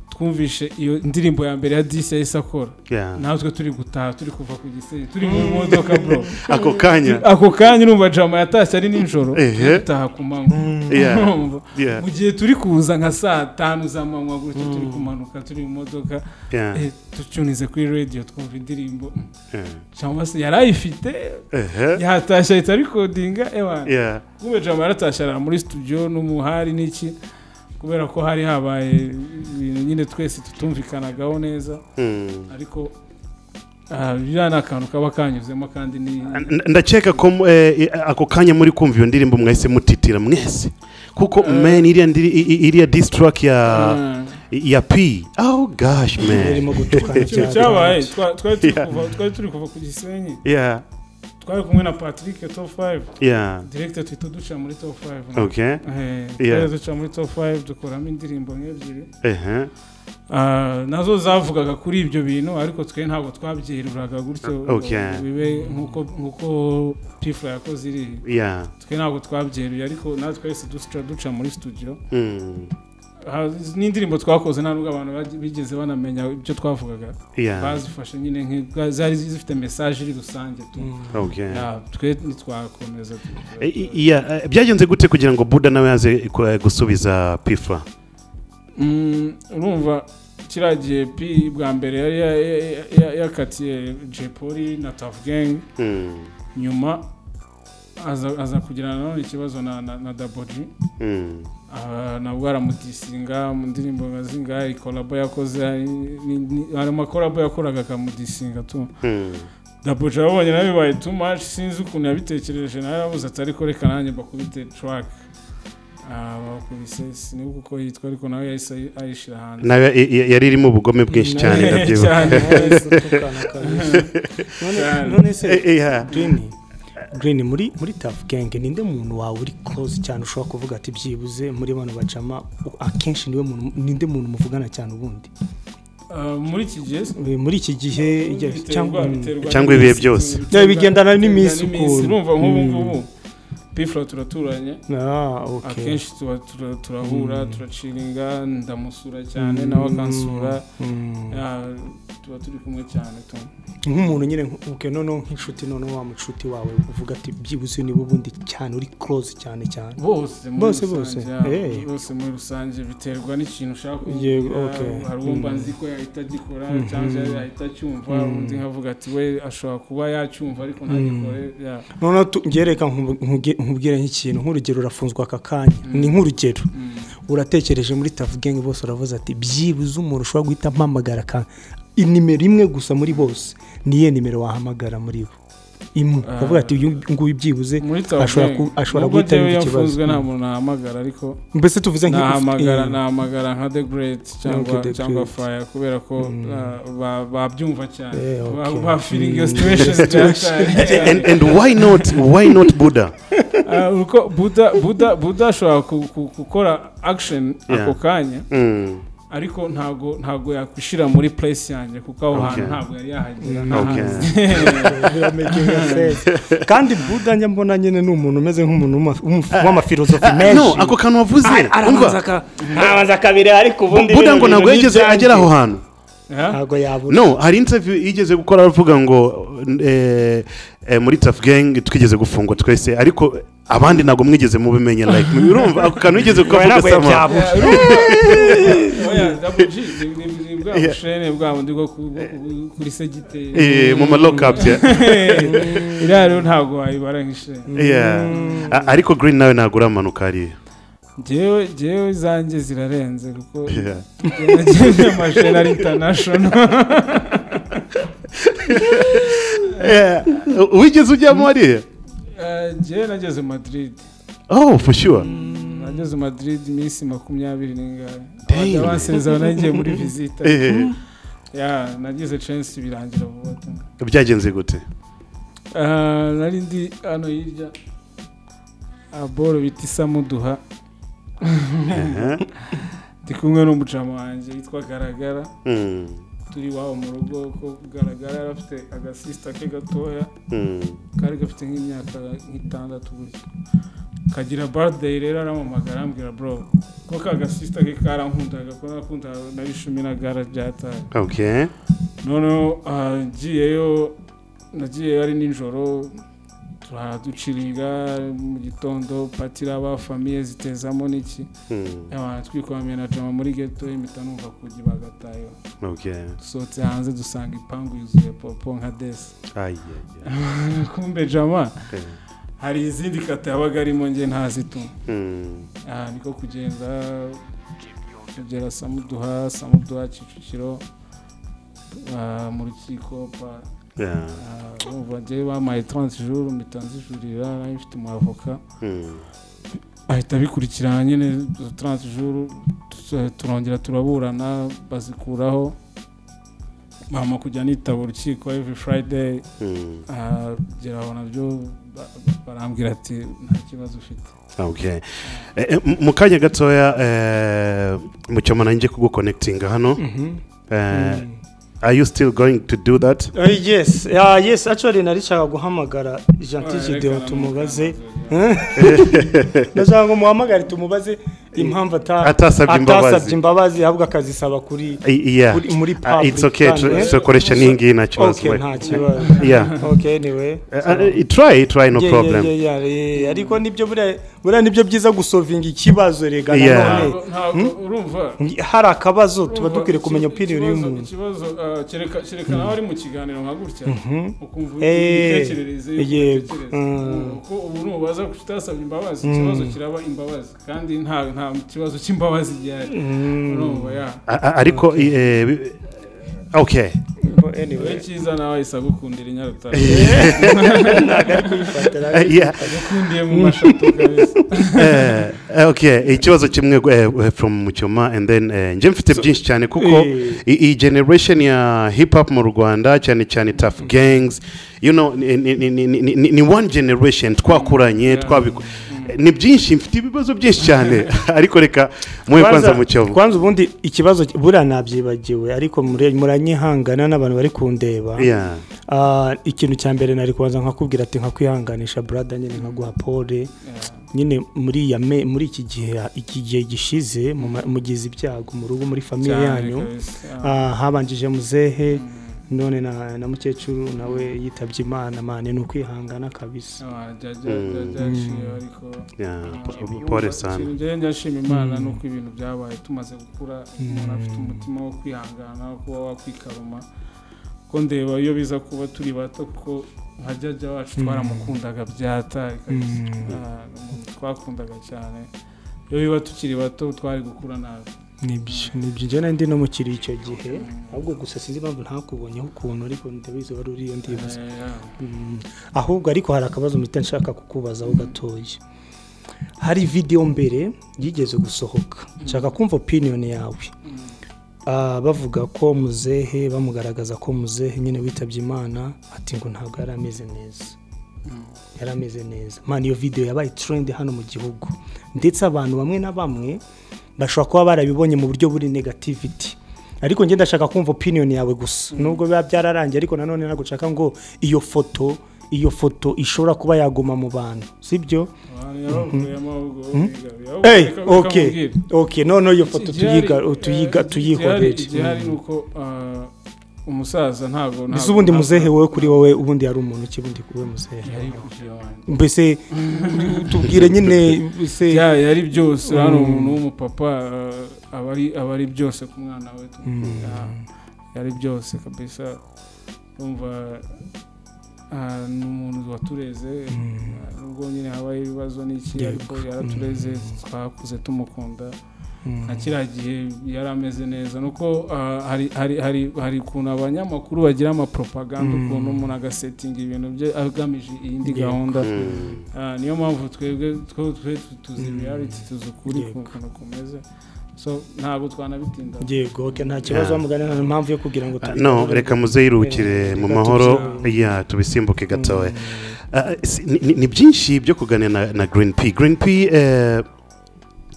A: twumvishe iyo ndirimbo ya mbere ya disi yahise akora
B: Yeah.
A: natwe turi gutaha turi kuva ku gisenyi turi mu modoka bro
B: ako kanya
A: ako kanya urumva jama yatashye ari nijoro
B: Ehe.
A: dutaha ku manywa
B: Yeah.
A: Urumva?
B: Yeah.
A: mu gihe turi kuza nka saa tanu z'amanywa gutyo turi kumanuka turi mu modoka
B: Yeah.
A: eh, ducunize kuri radiyo twumva indirimbo
B: Yeah.
A: cyangwa se yari ayifite
B: Ehe.
A: yatashye ahita arikodinga ewana
B: Yeah.
A: kumbe jama yaratashye arara muri studio n'umuhari n'iki kubera ko hari habaye ibintu nyine twese tutumvikanagaho neza
B: Hmm.
A: ariko ah, biriya ni akantu kaba kanyuzemo kandi ni
B: N- ndakeka ko mu- eh, ako kanya muri kumva iyo ndirimbo mwahise mutitira mwese kuko man iriya ndiri- i- i- iriya diss track ya
A: Ah.
B: ya p oh gosh man
C: irimo gutukana
A: ikintu
C: cyane
A: cyabaye twa- twari turi kuva- twari turi kuva ku gisenyi
B: yeah
A: twari kumwe na patrick top 5
B: yeah
A: direkita tuhita duca muri top 5
B: okay Yeah.
A: twari duca muri top 5 dukoramo indirimbo nk'ebyiri
B: ehe
A: Ah, nazo zavugaga kuri ibyo bintu ariko twe ntabwo twabyeruraga gutyo ngo
B: Okay.
A: bibe nk'uko nk'uko pifura yakoze iri
B: yeah
A: twe ntabwo twabyeruye ariko natwe twese duca duca muri studio
B: Hmm.
A: Ah, n'indirimbo twakoze nta nubwo abantu baj- bigeze banamenya ibyo twavugaga
B: yeah
A: bazifashe nyine nk'i- zari zifite mesaje iri rusange tu
B: okay
A: Ya, twe ntitwakomeza tu-
B: Eh, i- yeah eh, byagenze gute kugira ngo buda nawe yaze ku- eh, gusubiza pifa
A: Mm, urumva kiriya gihe pi bwa mbere yari ya- ya- ya- yakatiye jepoli na tafu gengi
B: Hmm.
A: nyuma aza aza kugirana nanone ikibazo na na na daboji
B: Hmm.
A: Ah, nabwo aramudisinga mu ndirimbo nka zingahe ikorabo yakoze ari- ni- ni- hari amakorabo yakoraga akamudisinga tu
B: Hmm.
A: daboji arabonye nawe bibaye too much sinzi ukuntu yabitekereje nawe arabuze ati ariko reka nanjye bakubite track Ah, bakubise sinibuka uko yitwa ariko nawe yahise ayi- ayishyira hanze
B: nawe i- i- yari irimo ubugome bwinshi cyane
A: Nawe-
B: ndabyibuka
A: cyane.
C: gutukana kabisa None-
A: Cyane.
C: none se
B: Eh, eh, yeah.
C: Green Green muri muri Tough Gang ninde muntu wawe uri close cyane ushobora kuvuga ati byibuze muri bano bacama u- akenshi niwe muntu ninde muntu muvugana cyane ubundi
A: Ah, muri iki gihe
C: Eh, muri iki gihe igihe-
A: biterwa-
C: cyangwa
A: biterwa
B: cyangwa
A: n'iminsi,
B: ibihe byose.
A: biterwa-
C: Yeah, bigendana
A: biterwa
C: n'iminsi ukuntu.
A: urumva nk'ubu
C: Mm.
A: ngubu pifura turaturanye
C: Ah, okay.
A: akenshi tuba tura- turahura turaciringa ndamusura cyane nawe akansura
C: Mm.
A: Ah, tuba turi kumwe cyane tu
C: nk'umuntu nyine nk- okay, noneho nk'inshuti noneho wa mucuti wawe uvuga ati byibuze niwe ubundi cyane uri close cyane cyane
A: bose muri
C: Bose,
A: rusange,
C: bose.
A: ah,
C: Hey.
A: bose muri rusange biterwa n'ikintu ushaka
C: Yego,
A: Ah,
C: okay.
A: hari uwumva
C: Mm.
A: nzi ko yahita agikora
C: Mhm.
A: cyangwa yahita acyumva
C: Mm.
A: undi nkavuga ati we ashobora kuba yacyumva ariko ntagikore ya
C: noneho tu- njye reka nkubu- nkuge- nkubwire nk'ikintu nk'urugero urafunzwe aka kanya ni nk'urugero
A: Mm.
C: uratekereje muri tafu gengi bose uravuze ati byibuze umuntu ushobora guhita mpamagara ka inimero imwe gusa muri bose niyo nimero wahamagara muri bo imwe
A: Ah.
C: ukavuga ati uyu nguyu byibuze
A: muri
C: ashobora
A: tabu
C: ku- ashobora
A: nubwo
C: guhita
A: njyewe
C: yumva ikibazo
A: yafunzwe nta muntu nahamagara ariko
C: mbese tuvuze nk'ifu-
A: nahamagara
C: eh,
A: nahamagara nka the great cyangwa
C: Okay, The
A: cyangwa
C: Great.
A: fire kubera ko
C: Mm.
A: uh, ba- babyumva cyane
C: Eh, okay.
A: Ba- ba feeling iyo
C: Mm.
A: situation
B: and,
A: cyane
B: and why not why not buddha
A: Ah, uko buda buda buda ashobora ku- ku- gukora action
B: Yeah.
A: ako kanya
B: Hmm.
A: ariko ntago ntago yakwishira muri place yanjye kuko aho hantu
B: Okay.
A: ntabwo yari yahagera
C: Mm.
A: nta
B: Okay.
A: hantu.
C: making sense. kandi buda njya mbona nyine ni umuntu umeze nk'umuntu w'uma- w'umu- w'amafilozofi
B: Ah,
C: menshi
B: no ako kantu wavuze
C: arabanza
B: umva
C: aka- arabanza akabiri ariko ubundi
B: buda
C: bino bintu
B: ngo ntabwo
C: ni
B: yigeze agera
C: ibyanjye.
B: aho hantu
A: Yeah?
C: ntabwo yabura
B: no hari interview yigeze gukora aravuga ngo eh, eh, muri tough gang twigeze gufungwa twese ariko abandi ntabwo mwigeze mubimenya like urumva ako kantu yigeze kukavuga
C: ntabwo
B: sama
C: yabura
A: oya double G ni- ni ni bwa
B: Yeah.
A: bushene bwa bundi bwo ku- bwo ku- kuri segiteri
B: Eh, mu ma lock ups ya
A: iriya rero ntabwo wayibara nk'ishene
B: Yeah. A- ariko green nawe ntabwo uramanuka hariya
A: njyewe njyewe izanjye zirarenze kuko
B: Yeah.
A: nagiye amashene ari international
B: Yeah. wigeze ujyamo hariya
A: Eh, njyewe nageze madrid
B: oh for sure
A: nageze madrid iminsi makumyabiri n'ingahe
B: Damn.
A: abajya bansezera nagiye muri visita
B: Eh,
A: ya nagize chance birangira vuba tu
B: byagenze gute
A: Ah, nari ndi hano hirya aboro bita isamuduha
B: Eh,
A: ndi kumwe n'umucamange witwa garagara
B: hmm.
A: turi iwabo mu rugo ko kugaragara yari afite agasisita ke gatoya kari gafite nk'imyaka nk'itandatu gutyo kagira barideyi rero aramamagara arambwira bro ko ka gasisita ke karankundaga ko nakundaga na bishumi na gara byataye
B: okay
A: noneho ahagiyeyo nagiyeyo ari nijoro turaduciringa mu gitondo patira aba famiye zitezamo n'iki
B: Hmm.
A: abantu twikwamiye na jama muri geto impita numva kugi bagatayo
B: okay
A: dusohotse hanze dusanga ipangu yuzuye popo nka desi
B: Ai, ai, ai.
A: kumbe jama
B: Okay.
A: hari izindi kata yabaga arimo nge ntazituma
B: Hmm.
A: aha niko kugenda tugera samuduha samuduha kicukiro ah, mu rukiko pa
B: Yeah.
A: umva njyewe bampaye taransi juru mpita nzijurira nari mfite umwavoka
B: Hmm.
A: ahita abikurikirana nyine izo taransi juru tu- turongera turaburana bazikuraho mama kujya nitaba urukiko every friday
B: Hmm.
A: ah, kugera aho nabyo ba- ba- barambwira ati nta kibazo ufite
B: okay Eh, eh, mu- mu kanya gatoya eh, mucyoma nanjye kugukonekitinga hano Eh, are you still going to do that
C: Uh, yes uh, yes actually naricaga guhamagara
A: Ah,
C: gentil
A: reka
C: gideon tumubaze
A: namukanze.
C: ndashaka ngo muhamagare tumubaze impamvu ata-
B: Atasabye imbabazi.
C: atasabye imbabazi ahubwo akazisaba kuri
B: I- yeah
C: Muri- muri
B: Ah, it's okay
C: public,
B: tr-
C: eh?
B: turakoresha n'ingi nta kibazo
C: okay
B: we.
C: nta kibazo
B: yeah
C: okay anyway
B: Eh, eh, try try no
C: Yeah, yeah,
B: problem
C: yeah, yeah, yeah. ariko nibyo buriya buriya nibyo byiza gusovinga ikibazo rega
B: Yeah.
C: nanone
A: Ntabwo- ntabwo urumva
C: hari akabazo tuba
A: Urumva,
C: dukwiye kumenya
A: iki-
C: opinion
A: ikibazo-
C: y'umuntu
A: ikibazo ah, kereka kereka nawe ari mu kiganiro nka gutya ukumva
C: Eh,
A: imitekerereze y'uko
C: yego.
A: utekereza.
C: Mm.
A: Uko ubu nubaza ko utasabye imbabazi ikibazo kiraba imbabazi kandi nta nta kibazo cy'imbabazi gihari urumva ya
B: A- a- ariko eh, bi- okay
A: wowe
C: anyway
A: cyiza nawe isa gukundira inyarutara
C: ntabwo ari kuyifatira
B: Eh, yeah
A: ukundiye mu mashato kabisa
B: Eh, eh, okay ikibazo kimwe eh, from mucyoma and then eh, nje mfite byinshi cyane kuko
C: Eh.
B: i- iyi generation ya hip hop mu rwanda cyane cyane tough gangs you know ni, ni, ni, ni, ni- ni, ni one generation twakuranye twabiku ni byinshi mfite ibibazo byinshi cyane ariko reka muhe kwanza mucyoma
C: kwanza ubundi ikibazo buriya nabyibagiwe ariko mure- muranyihangana n'abantu bari kundeba
B: yeah
C: Ah, ikintu cya mbere nari kubanza nkakubwira ati nkakwihanganisha brada nyine nkaguha pole nyine muri ya me- muri iki gihe iki gihe gishize mu ma- mugize ibyago mu rugo muri famiye yanyu Ah, habanjije muzehe none na, na mukecuru nawe yitabye imana mane ni ukwihangana kabisa
A: byaciyeho ariko
B: yeah pole sana
A: njyewe ndashima imana nuko ibintu byabaye tumaze gukura umuntu afite umutima wo kwihangana wo kuba wakwikaruma ko ndeba iyo biza kuba turi bato kuko nka jyaja wacu twaramukundaga byataye kabisa. Ah, ni umuntu twakundaga cyane iyo biba tukiri bato twari gukura nabi
C: nibyo nibyo njye nari ndi no mukiri icyo gihe ahubwo gusa sinzi impamvu ntakubonyeho ukuntu ariko ndabizi wari uriyo ndibaza
A: Eh, yeah.
C: Mm. ahubwo ariko hari akabazo mpita nshaka kukubazaho gatoya hari video mbere yigeze gusohoka nshaka kumva opinion yawe Ah, bavuga ko muzehe bamugaragaza ko muzehe nyine witabye imana ati ngo ntabwo yari ameze neza yari ameze neza man iyo video yabaye trend hano mu gihugu ndetse abantu bamwe na bamwe bashobora kuba barabibonye mu buryo buri negativity ariko njye ndashaka kumva opinion yawe gusa nubwo biba byararangiye ariko nanone ntabwo nshaka ngo iyo foto iyo foto ishobora kuba yaguma mu bantu sibyo
A: Abantu yabavuyemo ahubwo bo bigabiye. Ahubwo
C: Hey,
A: reka- reka
C: okay,
A: mubwire.
C: okay, noneho iyo foto
A: Igihari-
C: tuyiga tuyiga
A: eh, igihari- igihari ni
C: tuyihorere
A: uko ah, umusaza ntabwo
C: mbese
A: ntabwo-
C: ubundi
A: ntabwo-
C: muzehe wowe kuri wowe ubundi yari umuntu ki ubundi kuri wowe muzehe
A: yari kugira wanjye.
C: mbese tubwire nyine mbese
A: ya yari byose hano umuntu w'umupapa eh, aba ari aba ari byose ku mwana we Ah, yari byose kabisa urumva ah, ni umuntu watureze Ah, nubwo nyine habaye ibibazo n'iki
C: Yego.
A: ariko yaratureze twakuze tumukunda
C: Mm.
A: na kiriya gihe yari ameze neza nuko ah, hari hari hari hari ukuntu abanyamakuru bagira amapropaganda ukuntu umuntu agasetinga ibintu bye agamije iyindi
C: Yego.
A: gahunda
B: Mm.
A: Ah, niyo mpamvu twebwe two twe tuzi reality tuzi ukuri
C: Yego.
A: ku kuntu kumeze so ntabwo twanabitinda
C: yego okay, nta kibazo
B: Yeah.
C: wamugana nta mpamvu yo kugira ngo
B: Ah,
C: tubigaruke.
B: no reka muzeyirukire mu
C: Reka
B: mahoro
C: tubisimbuke.
B: ya tubisimbuke gatoya Ah, si- ni- ni ni byinshi byo kuganira na- na green p green p eh,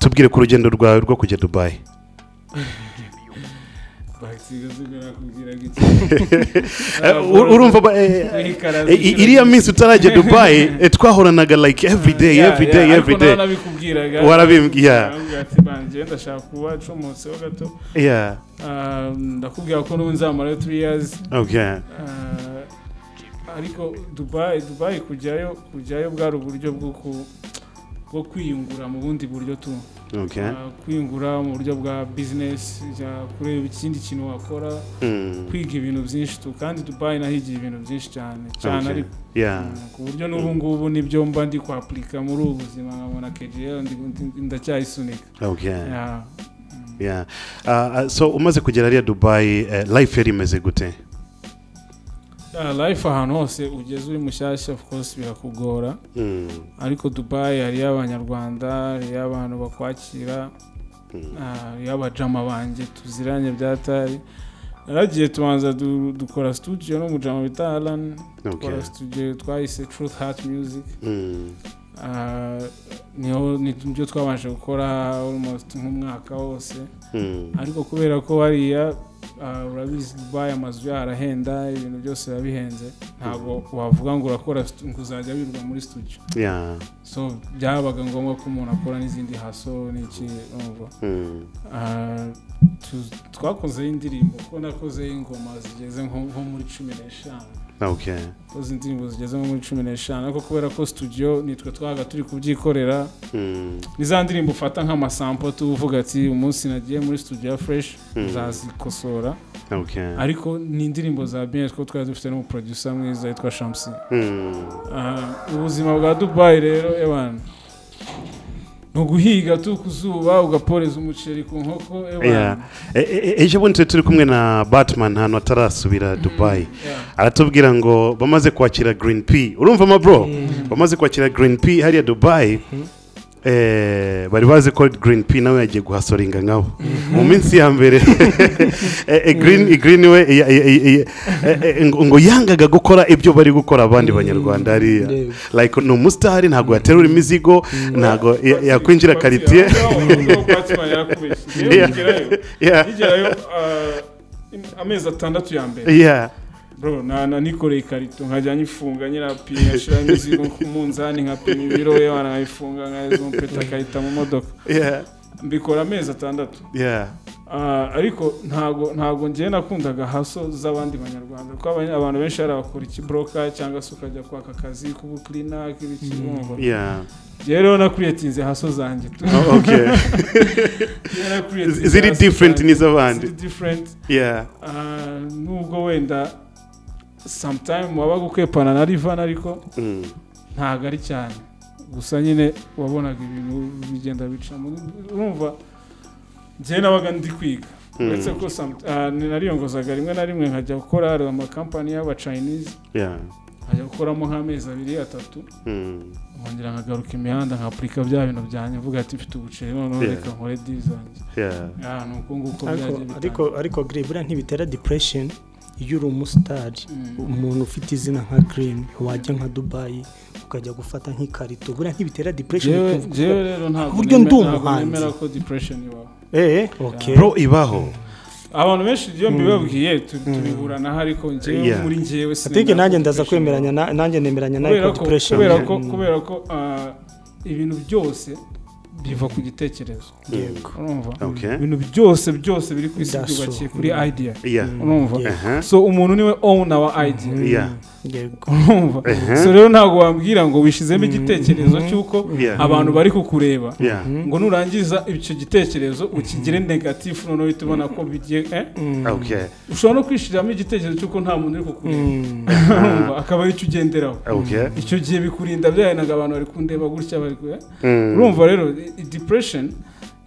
B: tubwire ku rugendo rwawe rwo kujya dubayi
A: Right. sinzubira kubwiraga iki
B: Eh, ur- urumva ba- eh,
A: Guhikaraza
B: eh, i-
A: inshuro
B: iriya
A: nyinshi.
B: minsi utarajya dubayi eh, twahoranaga like every day
A: Yeah,
B: every
A: yeah,
B: day
A: ariko
B: every
A: nawe
B: day
A: nabikubwiraga
B: Warabimbwiye.
A: Nabikubwiraga, ati "Banje, ndashaka kuba ncomotseho gato
B: yeah
A: Ah, ndakubwira ko n'ubu nzamarayo three years
B: okay
A: Ah, ariko dubayi dubayi kujyayo kujyayo bwari uburyo bwo ku- bwo kwiyungura mu bundi buryo tu
B: okay
A: Ah, kwiyungura mu buryo bwa bizinesi jya kureba ikindi kintu wakora
B: Mm.
A: kwiga ibintu byinshi tu kandi dubayi nahigiye ibintu byinshi cyane cyane
B: Okay.
A: ariko
B: yeah
A: Mm, ku buryo n'ubu ngubu nibyo mba ndi kwapurika muri ubu buzima nkabona kejiyeri ndacyayisunike
B: okay
A: Yeah.
B: yeah Ah, ah, so umaze kugera hariya dubayi eh, life yari imeze gute
A: Yeah, life ahantu hose ugeze uri mushyashya of course birakugora
B: Mm.
A: ariko dubayi hariyo abanyarwanda hariyo abantu bakwakira
B: Mm.
A: ah, hariyo abajama banjye tuziranye byatari naragiye tubanza du- dukora studio n'umujama bita alan dukora
B: okay
A: studio twahise truth heart music
B: Mm.
A: Ah, niho nibyo twabanje gukora almost nk'umwaka wose
B: Mm.
A: ariko kubera ko hariya ah, urabizi dubayi amazu yaho arahenda ibintu byose biba bihenze ntabwo wavuga ngo urakora stu- ngo uzajya wirwa muri studio
B: yeah
A: so byabaga ngombwa ko umuntu akora n'izindi haso n'iki urumva
B: Mm.
A: Ah, tu- twakozeho indirimbo ko nakozeho ingoma zigeze nko nko muri cumi n'eshanu
B: okay
A: koze indirimbo zigeze nko muri cumi n'eshanu ariko kubera ko studio nitwe twabaga turi kubyikorera
B: Mm.
A: ni za ndirimbo ufata nk'amasampo tu uvuga ati umunsi nagiye muri studio ya fresh
B: Mm.
A: uzazikosora
B: okay
A: ariko ni indirimbo za bien ko twari dufite n'umuproducer mwiza yitwa Shamsi
B: Mm.
A: Aha, ubuzima bwa dubayi rero ewana ni uguhiga tu ku zuba ugaporeza umuceri ku nkoko
B: Yeah.
A: ewana
B: E- e- e- ejo bundi turi kumwe na batman ahantu atarasubira dubayi aratubwira ngo bamaze kwakira green p urumva ma bro bamaze kwakira green p hariya dubayi Eh, bari bazi ko green p nawe yagiye guhasoringa nkabo mu minsi ya mbere eh, eh, green eh, green we eh, eh, eh, eh, eh, ngo ngo yangaga gukora ibyo bari gukora abandi banyarwanda hariya
C: Ndeba.
B: like ni umusitari ntabwo yaterura imizigo ntabwo ya- yakwinjira karitiye Yeah. Yeah.
A: yigerayo amezi atandatu ya mbere
B: yeah
A: bro na- na- nikoreye ikarito nkajya nyifunga nyirapima nkashyiraho imizigo ku munzani nkapima ibiro ewana nkayifunga nkayizumpeta akayita mu modoka
B: yeah
A: mbikora amezi atandatu
B: yeah
A: Ah, ariko ntago ntago ngiye nakundaga haso z'abandi banyarwanda kuko abanya- abantu benshi hari abakora ikibroka cyangwa se ukajya kwaka akazi k'ubukirina k'ibikibungo
B: yeah
A: ngewe rero nakuriyetinze haso zanjye tu.
B: Oh, okay
A: Njyewe nakuriyetinze
B: Ziri
A: haso
B: different
A: zanjye.
B: n'iz'abandi.
A: Ziri different
B: yeah
A: Ah, nubwo wenda sometime wabaga ukwepana na rivan ariko
B: Mm.
A: ntago ari cyane gusa nyine wabonaga ibintu bigenda bicamo urumva njyewe nabaga ndi kwiga
B: Mm.
A: uretse ko some- ah, nariyongozaga rimwe na rimwe nkajya gukora hari amakampani y'abachinese
B: yeah
A: nkajya gukoramo nk'amezi abiri atatu
B: Mm.
A: nkongera nkagaruka imihanda nkapurika bya bintu byanjye mvuga ati mfite ubuceri noneho
B: Yeah.
A: reka nkore dili zanjye
B: yeah
A: Ah, ni uko nguko
C: ariko
A: byagiye
C: ariko
A: bitangira.
C: ariko green buriya ntibitera depression iyo uri umusitari
A: Mm.
C: umuntu ufite izina nka green wajya nka dubayi ukajya gufata nk'ikarito buriya ntibitera depression
A: Jewe-
C: ukumva-
A: jewe rero ntabwo
C: Kuburyo
A: neme-
C: ndi
A: ntabwo
C: umuhanzi.
A: nemera ko depression ibaho
C: eh okay
B: bro ibaho
A: abantu benshi iyo mbibabwiye tu- tubihuranaho ariko njyewe
B: Yeah.
A: muri njyewe
C: atike nanjye
A: ko
C: ndaza
A: depression
C: kwemeranya
A: ibaho.
C: na- nanjye nemeranya nawe
A: kubera
C: ko
A: ko
C: depression
A: kubera ko
C: Mm.
A: kubera ko ah, ibintu byose biva ku gitekerezo
B: Yego.
A: urumva
B: okay
A: ibintu byose byose biri ku isi
C: That's
A: byubakiye
C: so.
A: kuri idea
B: yeah
A: urumva
C: Yeah.
B: uh-huh
A: so umuntu niwe own our idea
C: Mm.
B: Yeah.
C: yego
A: urumva
B: Mhm.
A: so rero ntabwo wambwira ngo wishizemo igitekerezo cy'uko
B: Yeah.
A: abantu bari kukureba
B: yeah
A: ngo nurangiza icyo gitekerezo ukigire negatifu noneho uhita ubona ko bigiye eh?
C: Mm.
B: okay
A: ushobora no kwishyiramo igitekerezo cy'uko nta muntu uri kukureba
C: Mm.
A: urumva akaba ari cyo ugenderaho
B: okay
A: icyo gihe bikurinda byahenaga abantu bari kundeba gutya bari ku eh?
B: Mm.
A: urumva rero i- i- depression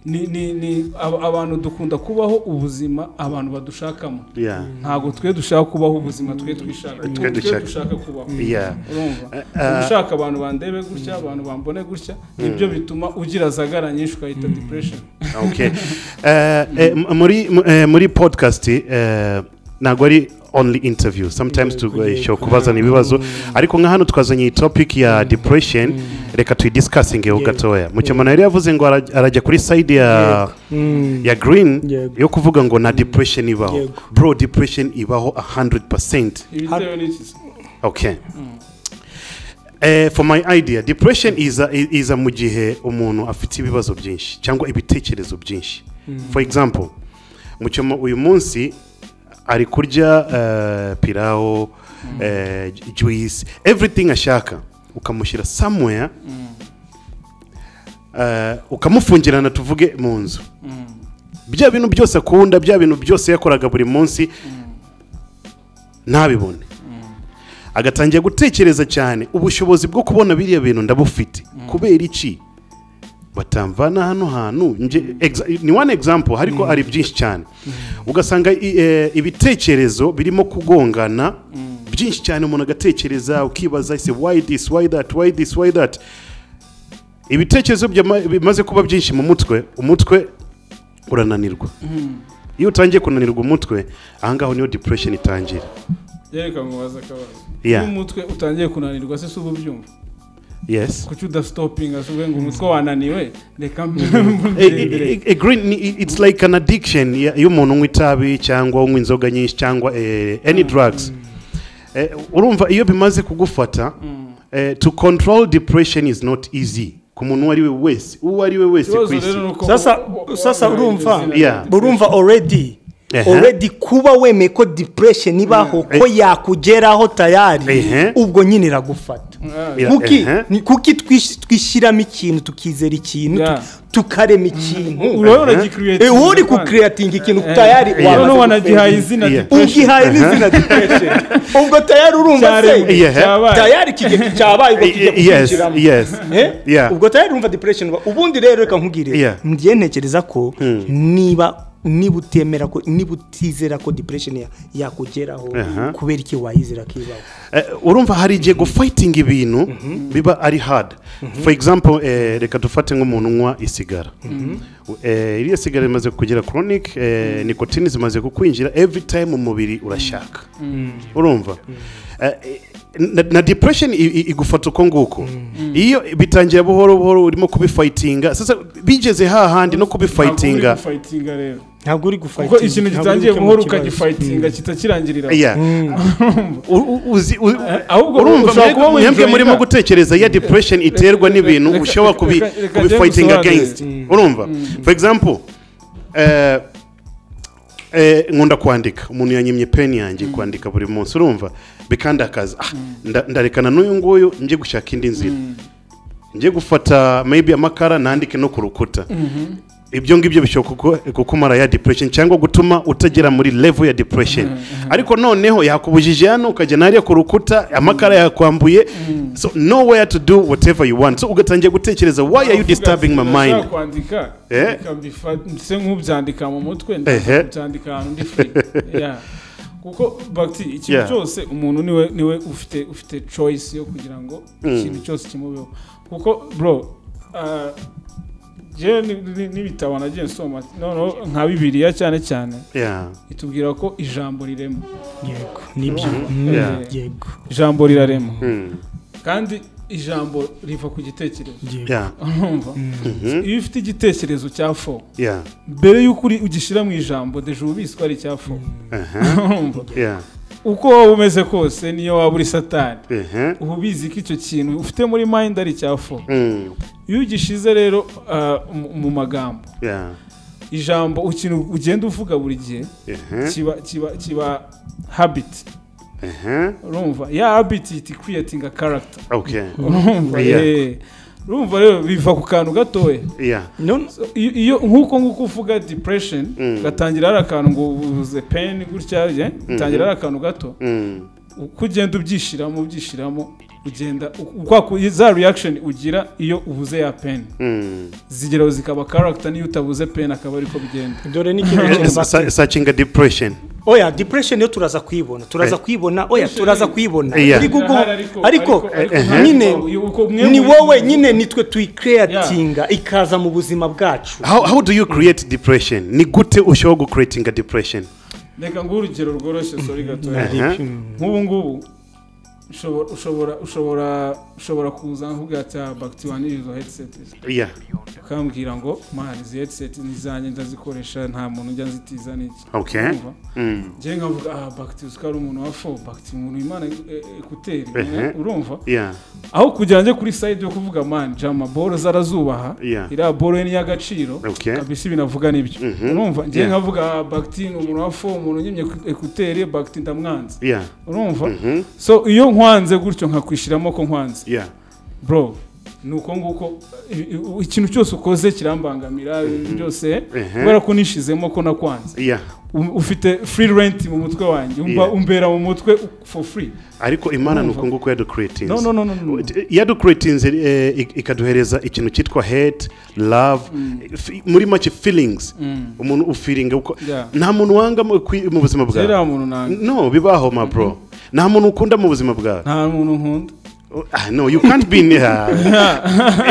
A: ni ni ni ab- abantu dukunda kubaho ubuzima abantu badushakamo
B: yeah
A: ntabwo twe dushaka kubaho ubuzima twe twishaka
B: Twe dushaka.
A: dushaka kubaho
B: yeah
A: urumva
B: ah.
A: ushaka abantu bandebe gutya abantu bambone gutya nibyo bituma ugira zagara nyinshi ukahita depression
B: okay Eh, eh, m- muri m- eh, muri podcast eh, ntabwo ari only interview sometimes tugashyira kubazana ibibazo ariko nka hano twazanye iyi topic ya depression reka tuyidisikasingeho gatoya mukemana yari yavuze ngo ara- arajya kuri side ya ya green
C: Yego.
B: yo kuvuga ngo nta depression ibaho
C: Yego.
B: bro depression ibaho 100%
A: ibitewe n'iki
B: okay Eh, for my idea depression iza iza mu gihe umuntu afite ibibazo byinshi cyangwa ibitekerezo byinshi for example mucyomo uyu munsi ari kurya eh, pilawo eh, ju- juice everything ashaka ukamushyira somewhere eh, ukamufungirana tuvuge mu nzu bya bintu byose akunda bya bintu byose yakoraga buri munsi ntabibone agatangira gutekereza cyane ubushobozi bwo kubona biriya bintu ndabufite kubera iki batamvana hano hantu nje exa- ni one example ariko ari byinshi cyane ugasanga i- eh, ibitekerezo birimo kugongana byinshi cyane umuntu agatekereza ukibaza ese why this why that why this why that ibitekerezo byama- bimaze kuba byinshi mu mutwe umutwe urananirwa iyo utangiye kunanirwa umutwe ahangaho niyo depression itangira
A: yereka ngo baze akabazo
B: Yeah.
A: iyo umutwe utangiye kunanirwa se si uba ubyumva
B: yes
A: kuki udasitopinga se uvuge ngo umutwe wananiwe reka mbe
B: Eh, eh, eh, green ni- it's like an addiction ya- iyo umuntu unywa itabi cyangwa unywa inzoga nyinshi cyangwa eh, any drugs Eh, urumva iyo bimaze kugufata eh, to control depression is not easy ku muntu uwo ari we wese uwo ari we wese ku
A: ikibazo
B: isi
A: rero ni uko
C: Sasa- sasa urumva?
B: Yeah.
C: urumva already
B: Ehe.
C: already kuba wemeye ko depression ibaho ko yakugeraho tayari
B: Ehe.
C: ubwo nyine iragufata
B: Yeah,
C: kuki
B: ehe.
C: ni- kuki twish- twishyiramo ikintu tukizera ikintu
A: Yeah.
C: tuki- tukarema ikintu
A: urabona gikiriyete
C: Eh, wowe uri kukireatinga ikintu tayari
B: wamaze
A: none wanagihaye
C: wamaze
A: izina
B: Yeah.
A: depression
C: ugihaye n'izina depression ubwo tayari urumva se
A: cyaremwe
B: Yeah.
A: cyabaye
C: tayari ikigega cyabaye ubwo kijya
B: yes
C: kukinjiramo
B: yes
C: Eh?
B: Yeah.
C: ubwo tayari urumva depression uba- ubundi rero reka
B: Yeah.
C: nkubwire ngiye ntekereza ko niba niba utemera ko niba utizera ko depression ya- yakugeraho
B: Aha.
C: kubera iki wayizera ko ibaho
B: Eh, urumva hari igihe gufighting ibintu biba ari hard for example eh, reka dufate nk'umuntu unywa isigara Eh, iriya sigara imaze kugera chronic eh, nikotine zimaze kukwinjira every time umubiri urashaka urumva Eh, na, na depression i- i- igufata uko nguko iyo bitangira buhoro buhoro urimo kubifightinga sasa bigeze hahandi no kubifightinga
A: fayitinga rero
C: ntabwo uri
A: kuko ikintu gitangiye buhoro ukagifayitinga kitakirangira
B: Yeah. U- u- uzi- u-
A: ahubwo
B: urumva
A: ushobora
B: mwe-
A: kuba winjoyinga.
B: mwebwe murimo gutekereza iyo depression iterwa n'ibintu
A: reka-
B: ushobora
A: reka-
B: kubi
A: reka- reka
B: kubi
A: njye
B: fighting
A: ngusobanurire.
B: against urumva for example eh, eh, nkunda kwandika umuntu yanyimye peni yanjye kwandika buri munsi urumva bikandakaza Ah, nda- ndarekana n'uyu nguyu njye gushaka indi nzira njye gufata maybe amakara nandike no ku rukuta ibyo ngibyo bishobora kuku- kukumara ya depression cyangwa gutuma utagera muri level ya depression ariko noneho yakubujije hano ukajya nariya ku rukuta amakara yakwambuye so nowhere to do whatever you want so ugatangira gutekereza why are you disturbing my mind
A: Ndashaka kwandika
B: Eh?
A: reka mbifate- se nk'ubyandika mu mutwe
B: Ehe.
A: ndabyandika ahantu ndi free Yeah. kuko bagiti ikintu
B: Yeah.
A: cyose umuntu niwe niwe ufite ufite choice yo kugira ngo ikintu cyose kimubeho kuko bro ah, jewe ni- ni- n'ibitabo nagiye nsoma noneho nka bibiliya cyane cyane
B: yeah
A: itubwira ko ijambo rirema
C: yego nibyo
B: Yeah.
C: Mm, yego
A: ijambo rirarema
B: Mm.
A: kandi ijambo riva ku gitekerezo
C: yego
B: yeah
A: urumva iyo ufite igitekerezo cya fo
B: yeah
A: mbere y'uko uri- ugishyira mu ijambo deje uba ubizi ko ari icya fo urumva
B: yeah
A: uko waba umeze kose niyo waba uri satani
B: uh-huh.
A: uba ubizi ko icyo kintu ufite muri mayindi ari icya fo
B: mm.
A: iyo ugishize rero ah, mu- mu magambo
B: yeah
A: ijambo ikintu ugenda uvuga buri gihe
B: uh-huh.
A: kiba kiba kiba habiti
B: Uh-huh.
A: urumva ya habiti iti kwiyatinga karagita
B: okay
A: urumva
B: Yeah.
A: eh. urumva rero biva ku kantu gatoya
B: yeah
C: None-
A: So, iyo iyo- nk'uko nguko uvuga depression
B: Mm.
A: gatangira hari akantu ngo uvuze pain gutya ye bitangira hari akantu gato
B: mm.
A: uko ugenda ubyishyiramo ubyishyiramo ugenda u- kwa ku- za reaction ugira iyo ubuze ya pain
B: Mm.
A: zigeraho zikaba character niyo utabuze pain akaba ariko bigenda
C: dore n'ikintu
B: Eh,
C: kintu
B: sa- searching a depression
C: oya depression yo turaza kuyibona turaza
B: Eh.
C: kuyibona oya turaza kuyibona
B: Yeah.
C: uri gugu- ariko
B: ariko-
C: nyine
A: uko mwe
C: ni
A: muri-
C: wowe nyine nitwe tuyikreatinga ikaza mu buzima bwacu
B: how, how do you create depression ni gute ushobora gucreatinga depression
A: reka nguhe urugero rworoshye sori gatoya nk'ubu ngubu ushobora ushobora ushobora ushobora kuza nkubwira ati ah bagiti waniriye izo headset
B: iya
A: ukambwira ngo mani izi headset ni izanjye ndazikoresha nta muntu ujya nzitiza n'iki
B: Ok.
A: Urumva?
B: Mm.
A: njyewe nkavuga aha bagiti uzi ko ari umuntu wa fo bagiti umuntu imana ekuteri
B: Ehe.
A: urumva
B: iya
A: aho kugira njye kuri sayidi yo kuvuga mani jama boro zarazubaha
B: Yeah.
A: iriya boro ye ni iy'agaciro
B: Okay.
A: kabisa ibintu avuga nibyo
B: Mhm.
A: urumva njyewe
B: Yeah.
A: nkavuga ah, bagiti ni umuntu wa fo umuntu unyimye ekuteri bagiti ndamwanze
B: iya
A: urumva
B: Mhm.
A: so iyo nkwanze gutyo nkakwishyiramo ko nkwanze
B: iya
A: bro ni uko nguko i- i- ikintu cyose ukoze kirambangamira byose
B: Ehe.
A: kubera ko nishizemo ko nakwanze
B: iya
A: U- ufite free rent mu mutwe wanjye umva
B: Yeah.
A: umbera mu mutwe for free
B: ariko imana ni
A: Urumva?
B: uko nguko yadukuretinze
A: no no no no, no.
B: yadukuretinze eh, ik- ikaduhereza ikintu cyitwa hate love fi- muri make feelings
A: Mm.
B: umuntu ufiringa uko
A: Yeah.
B: nta muntu wanga mu kwi- mu buzima
A: Zera
B: bwawe
A: muntu nanga
B: no bibaho ma bro nta muntu ukunda mu buzima bwawe
A: nta muntu nkunda
B: Ah, no you can't be near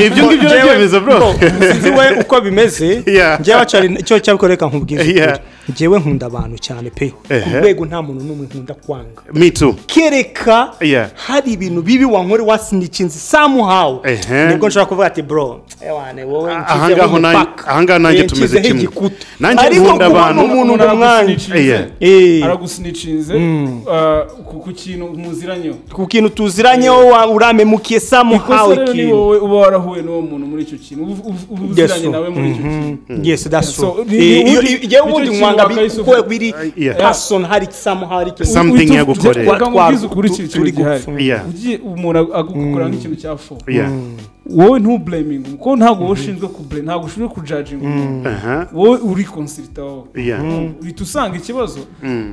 B: ibyo ngibyo urabyemeza bro
C: sinzi we uko bimeze
B: Yeah.
C: njyewe acari icyo cyabikora reka nkubwize
B: Yeah.
C: ukuri. njyewe nkunda abantu cyane pe ku
B: Ehe.
C: rwego nta muntu n'umwe nkunda kwanga
B: me too
C: kereka
B: Yeah.
C: hari ibintu bibi wankore wasinikinze samuhawu
B: Ehe.
C: nibwo nshobora kuvuga ati bro ewane wowe
B: Ah,
C: nshyizeho
B: ahangaho nanjye-
C: umupaka.
B: ahangaho nanjye
C: Eh,
B: tumeze
C: nshyizeho
B: kimwe.
C: igikuta.
B: Nanjye
C: ariko
B: nkunda
C: kubona
B: abantu.
C: umuntu
A: Umuntu
C: nk'umwanjye
A: aragusinicinze.
C: Eh.
A: aragusinicinze ah, ku ku kintu muziranyeho
C: ku kintu tuziranyeho wa- uramemukiye samuhawu
A: ikosa rero ni
C: ikintu
A: wowe uba warahuye n'uwo muntu muri icyo kintu uba uba- uba uziranye nawe muri icyo kintu
C: yes that's
A: So,
C: true
A: ni-
C: Eh,
A: ni-
C: iyo-
A: ni-
C: iyo- iyo
A: nicyo
C: ubundi
A: kintu
C: nkwanga bi-
A: wakayisubiza.
C: kuko biri
B: Yeah.
C: person hari samuhawu ari kimwe
B: Some- Something
A: Uhita-
B: yagukoreye.
A: reka nkubwize ukuri ikintu
C: Turi
A: gihari
C: gupfa.
B: Yeah.
A: ugiye umuntu agukora nk'ikintu cya fo
B: yeah
A: wowe ntublaminge kuko ntabwo wowe ushinzwe kublame ntabwo ushinzwe kujaginga umuntu
B: aha
A: wowe uri konsirita wowe
B: yeah
A: uhita usanga ikibazo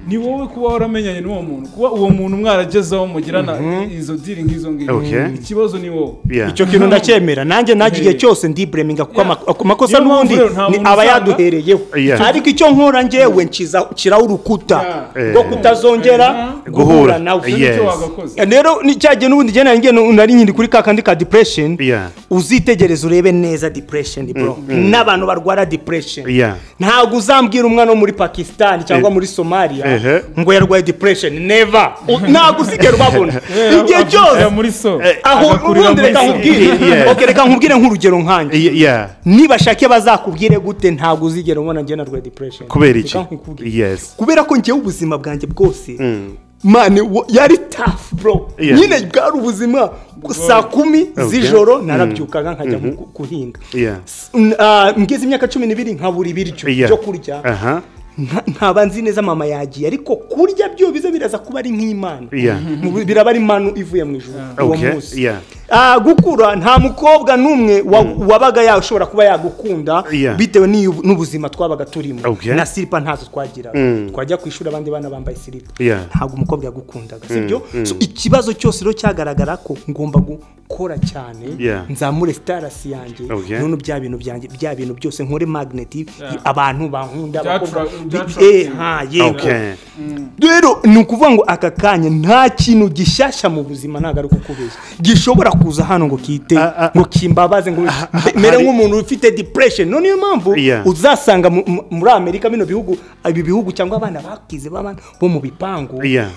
A: ni wowe kuba waramenyanye n'uwo muntu kuba uwo muntu mwaragezeho mugirana izo diri nk'izo ngizo
B: Okay.
A: ikibazo ni wowe
B: yeah
C: icyo kintu ndacyemera nanjye nanjye igihe cyose ndibreminga kuko ama- ku makosa
A: Niyo mpamvu
C: n'ubundi
A: rero nta
C: ni
A: muntu
C: aba
A: usanga-
C: yaduhereyeho
B: Yeah.
C: ariko icyo nkora njyewe nkiza- nshyiraho urukuta
A: Yeah.
C: rwo kutazongera
A: Yeah.
B: guhura
C: guhura nawe
A: Icyo
B: Yes.
A: nicyo wagakoze
C: rero ni cya gihe n'ubundi njyewe nari ngenda- nari nkiri kuri ka kandi ka depression
B: Yeah.
C: uzitegereza urebe neza depression bro n'abantu barwara depression
B: Yeah.
C: ntabwo uzambwira umwana wo muri pakisitani cyangwa muri somaliya
B: Ehe.
C: ngo yarwaye depression never U- ntabwo uzigera ubabona igihe cyose
A: Ajya muri so
C: aho
A: agakurira
C: ubundi
A: muri
C: reka
A: so.
C: nkubwire
B: Yeah.
C: Ok, reka nkubwire nk'urugero nkanjye
B: yeah yeah
C: nibashake bazakubwire gute ntabwo uzigera ubona njye narwaye depression
B: kubera
C: Reka
B: iki
C: nkubwire.
B: yes
C: kubera ko njyewe ubuzima bwanjye bwose mani wo- yari tafu bro
B: Yeah.
C: nyine bwari ubuzima saa kumi z'ijoro narabyukaga nkajya mu gu- guhinga
B: yeah
C: S- n- ah, ngeze imyaka cumi n'ibiri nkabura ibiryo
B: yeah
C: byo kurya
B: aha
C: nka- nkaba nzi neza mama yagiye ariko kurya byo biza biraza kuba ari nk'imana
B: Yeah.
C: Mu bi- biraba ari impano ivuye mu ijuru uwo
B: Okay,
C: munsi
B: yeah.
C: Ah, gukura nta mukobwa n'umwe wa- wabaga yashobora kuba yagukunda
B: Yeah.
C: bitewe n'iyu- n'ubuzima twabaga turimo
B: Okay.
C: na silipa ntazo twagiraga twajya ku ishuri abandi bana bambaye silipa
B: Yeah.
C: ntabwo umukobwa yagukundaga sibyo So, ikibazo cyose rero cyagaragara ko ngomba gukora cyane
B: Yeah.
C: nzamure sitarasi yanjye
B: Okay.
C: none bya bintu byanjye bya bintu byose nkore magneti
A: Yeah.
C: abantu bankunda
A: Byatra-
C: abakobwa-
A: byatra-
C: Eh, ha, yego.
B: okay
C: rero ni ukuvuga ngo aka kanya nta kintu gishyashya mu buzima ntabwo ari kukubeshya gishobora kuza hano ngo kite
B: Ah, ah,
C: ngo kimbabaze ngo mbe- mere
B: hari-
C: nk'umuntu ufite depression no niyo mpamvu
B: Yeah.
C: uzasanga mu- mu- muri amerika bino bihugu ibi bihugu cyangwa abana bakize b'abana bo mu bipangu
B: yeah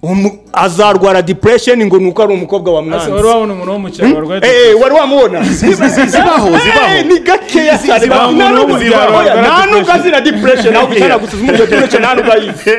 C: Umu- azarwara depression ngo ni uko ari umukobwa wa
A: Ese wari
C: mwanzi
A: wabona umuntu wo mu cyaro warwaye
C: Eh, eh, wari wamubona
B: zibaho zibaho
C: Eh, ni gakeya cyane
B: zibaho,
C: nta n'ubwo
B: zibaho,
C: oya,
B: zibaho,
C: nta n'ubwo azira depression aho bicara
B: Yeah.
C: gusa umubwira depression nta n'ubwo ayizi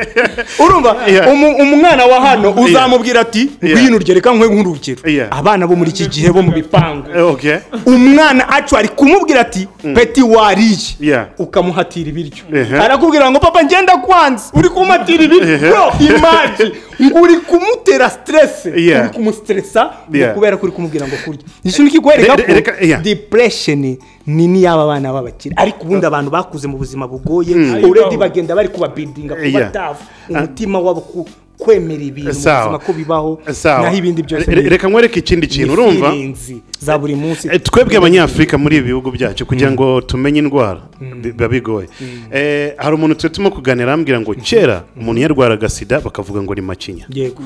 C: urumva
B: Yeah.
C: umu- umwana wa hano uzamubwira ati
B: Yeah.
C: ngwino urye reka nkwe nk'urugero
B: Yeah.
C: abana bo muri iki gihe bo mu bipangu
B: okay
C: umwana actually kumubwira ati peti wariye
B: Yeah.
C: ukamuhatira ibiryo
B: Ehe.
C: arakubwira ngo papa ngenda kwanza uri kumuhatira
B: Ehe.
C: ibiryo bro imagi ngo uri kumutera stress
B: Yeah.
C: uri kumustressa ngo
B: Yeah.
C: kubera ko uri kumubwira ngo kurya ikintu kikwereka
B: Re- re- reka-
C: ko
B: yeah.
C: depression ni n'iy'aba bana b'abakire ariko ubundi abantu bakuze mu buzima bugoye already bagenda bari kuba buildinga kuba
B: Yeah.
C: tafu umutima wabo ku- kwemera ibintu mu
B: Sawa.
C: buzima ko bibaho
B: sawa
C: naho ibindi byose
B: Re- re- reka nkwereke ikindi kintu urumva
C: feelings za buri munsi
B: Eh, twebwe abanyafurika muri ibi bihugu byacu kugira ngo tumenye indwara bi- biba bigoye Eh, hari umuntu twe turimo kuganira arambwira ngo kera umuntu yarwaraga sida bakavuga ngo ni macinya
C: yego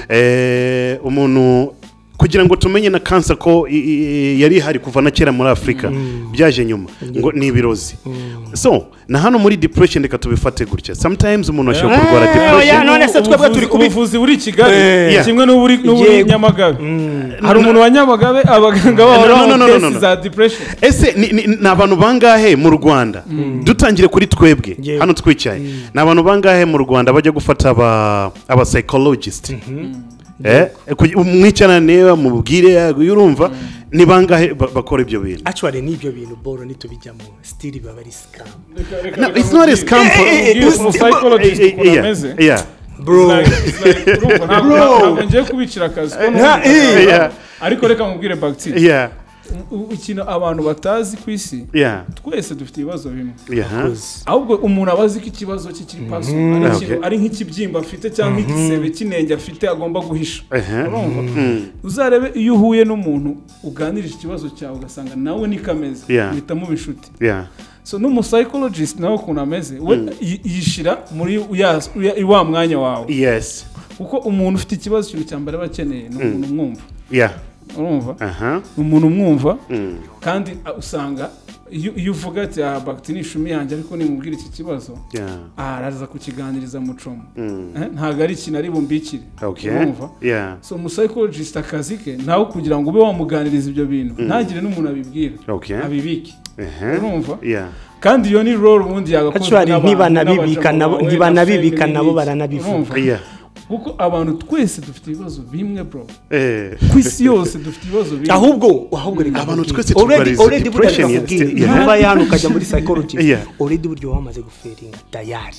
B: Eh, umuntu kugira ngo tumenye na kansa ko i- i- yari ihari kuva na kera muri afurika byaje nyuma ngo ni ibirozi so na hano muri depression reka tubifate gutya sometimes umuntu ashobora kurwara
C: Eh,
B: depression
C: oya, none se twebwe
A: Ubuvuzi-
C: turi kubi-
A: ubuvuzi buri i kigali
C: Eh.
B: Yeah.
A: kimwe n'uburi n'uburi
C: Yego.
A: nyamagabe hari umuntu wa nyamagabe abaganga
B: No,
A: babo
B: no,
A: baho
B: no, no, no,
A: tesi
B: no.
A: za depression
B: ese ni- ni ni abantu bangahe mu rwanda dutangire kuri twebwe
C: Yewe.
B: hano twicaye ni abantu bangahe mu rwanda bajya gufata aba aba psychologist Eh, kugi- mwicarane niba mubwire eh, urumva ni bangahe ba- bakora ibyo bintu
C: actually n'ibyo bintu boro nitubijyamo still baba ari scam
B: No, it's not a scam for-
A: Ubwire umu psychologist
B: Eh, eh,
A: ukuntu
B: yeah,
A: ameze
B: yeah.
C: bro
A: It's like- it's like, urumva, ntabwo-
C: Bro.
A: ntabwo ngiye kubicira akazi ko
C: Nta-
A: n'ubundi-
B: Yeah.
A: ariko reka mubwire bagiteri
B: Yeah.
A: ikintu abantu batazi ku isi
B: Yeah.
A: twese dufite ibibazo bimwe
B: Yeah.
A: ahubwo umuntu aba azi ko ikibazo cye kiri paso ari
B: Okay.
A: ikintu- ari nk'ikibyimba afite cyangwa igisebe cy'inenge afite agomba guhisha
B: Uh-huh.
A: urumva uzarebe iyo uhuye n'umuntu uganirije ikibazo cyawe ugasanga nawe niko ameze
B: Yeah.
A: muhitamo inshuti
B: Yeah.
A: so n'umusayikologisiti nawe ukuntu ameze we yi- yishyira muri ya- ya- wa mwanya wawe
B: Yes.
A: kuko umuntu ufite ikibazo ikintu cya mbere aba akeneye ni umuntu umwumva
B: Yeah.
A: urumva
B: Uh-huh.
A: ni umuntu umwumva
B: Mm.
A: kandi ah, usanga iyo iyo uvuga ati aha bagiti ni ishumi yanjye ariko nimubwira iki kibazo
B: Yeah.
A: aha araza kukiganiriza mucoma
B: Mm.
A: Eh, ntabwo ari ikintu ari bumbikire
B: Okay.
A: urumva
B: Yeah.
A: so umusayikologisiti akazi ke nawe kugira ngo ube wamuganiriza ibyo bintu ntagire n'umuntu abibwira
B: Okay.
A: abibike
B: Uh-huh.
A: urumva
B: Yeah.
A: kandi iyo ni role ubundi yagakozwe
C: Actually,
A: n'abantu,
C: ntibanabibika
A: n'abagabo,
C: nabo-
A: wowe
C: ntibanabibika
A: na
C: nabo
A: femi
C: baranabivuga.
A: n'iki. Urumva?
B: Yeah.
A: kuko abantu twese dufite ibibazo bimwe bro
B: Eh.
A: ku isi yose dufite ibibazo bimwe
C: ahubwo ahubwo reka
B: Abantu
C: nkubwire.
B: twese
C: Already-
B: turwara
C: already
B: izi
C: burya
B: depression ya-
C: ndakubwira,
B: yeah.
C: ntuba yanu ukajya muri psychology
B: Yeah.
C: already burya uba wamaze guferinga tayari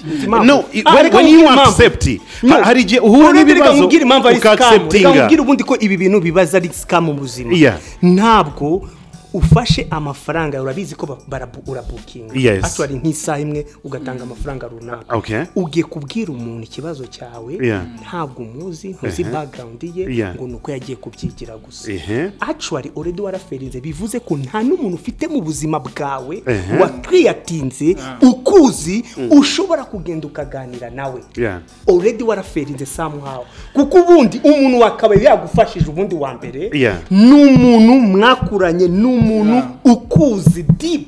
B: No, i- when, when you accept, ha- hari igihe uhura n'ibibazo
C: nkubwire impamvu ari scam reka
B: ukaacceptinga.
C: nkubwire ubundi ko ibi bintu bibaza ari scam mu buzima
B: Yeah.
C: ntabwo ufashe amafaranga yawe urabizi ko ba- barabu- urabukinga
B: Yes.
C: actually nk'isaha imwe ugatanga amafaranga runaka
B: Okay.
C: ugiye kubwira umuntu ikibazo cyawe
B: Yeah.
C: ntabwo umuzi ntuzi
B: Uh-huh.
C: background ye
B: Yeah.
C: ngo ni uko yagiye kubyigira gusa
B: Ehe.
C: actually already waraferinze bivuze ko nta n'umuntu ufite mu buzima bwawe
B: Ehe.
C: watwiyatinze ukuzi ushobora kugenda ukaganira nawe
B: Yeah.
C: already waraferinze somehow kuko ubundi umuntu wakabaye yagufashije ubundi wa mbere
B: Yeah.
C: ni umuntu mwakuranye ni umuntu ukuzi deep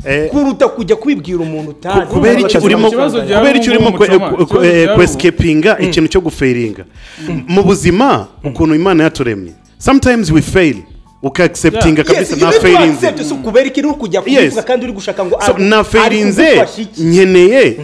B: Eh,
C: kuruta kujya kubibwira umuntu utazi
B: kubera icyo
A: Ikibazo
B: urimo
A: cyawe
B: kubera icyo
A: ubu
B: urimo
A: mucoma, ikibazo cyawe ubu.
B: kwesikeepinga ikintu cyo guferinga mu buzima ukuntu imana yaturemye sometimes we fail ukaacceptinga
A: Yeah.
B: kabisa
C: Yes,
B: nta
C: iyo ni
B: failinze
C: concept, si ukubera ikintu uri kujya
B: Yes.
C: kubivuga kandi uri gushaka ngo
B: So,
C: ari-
B: na
C: ari
B: failinze
C: kugufasha iki?
B: nkeneye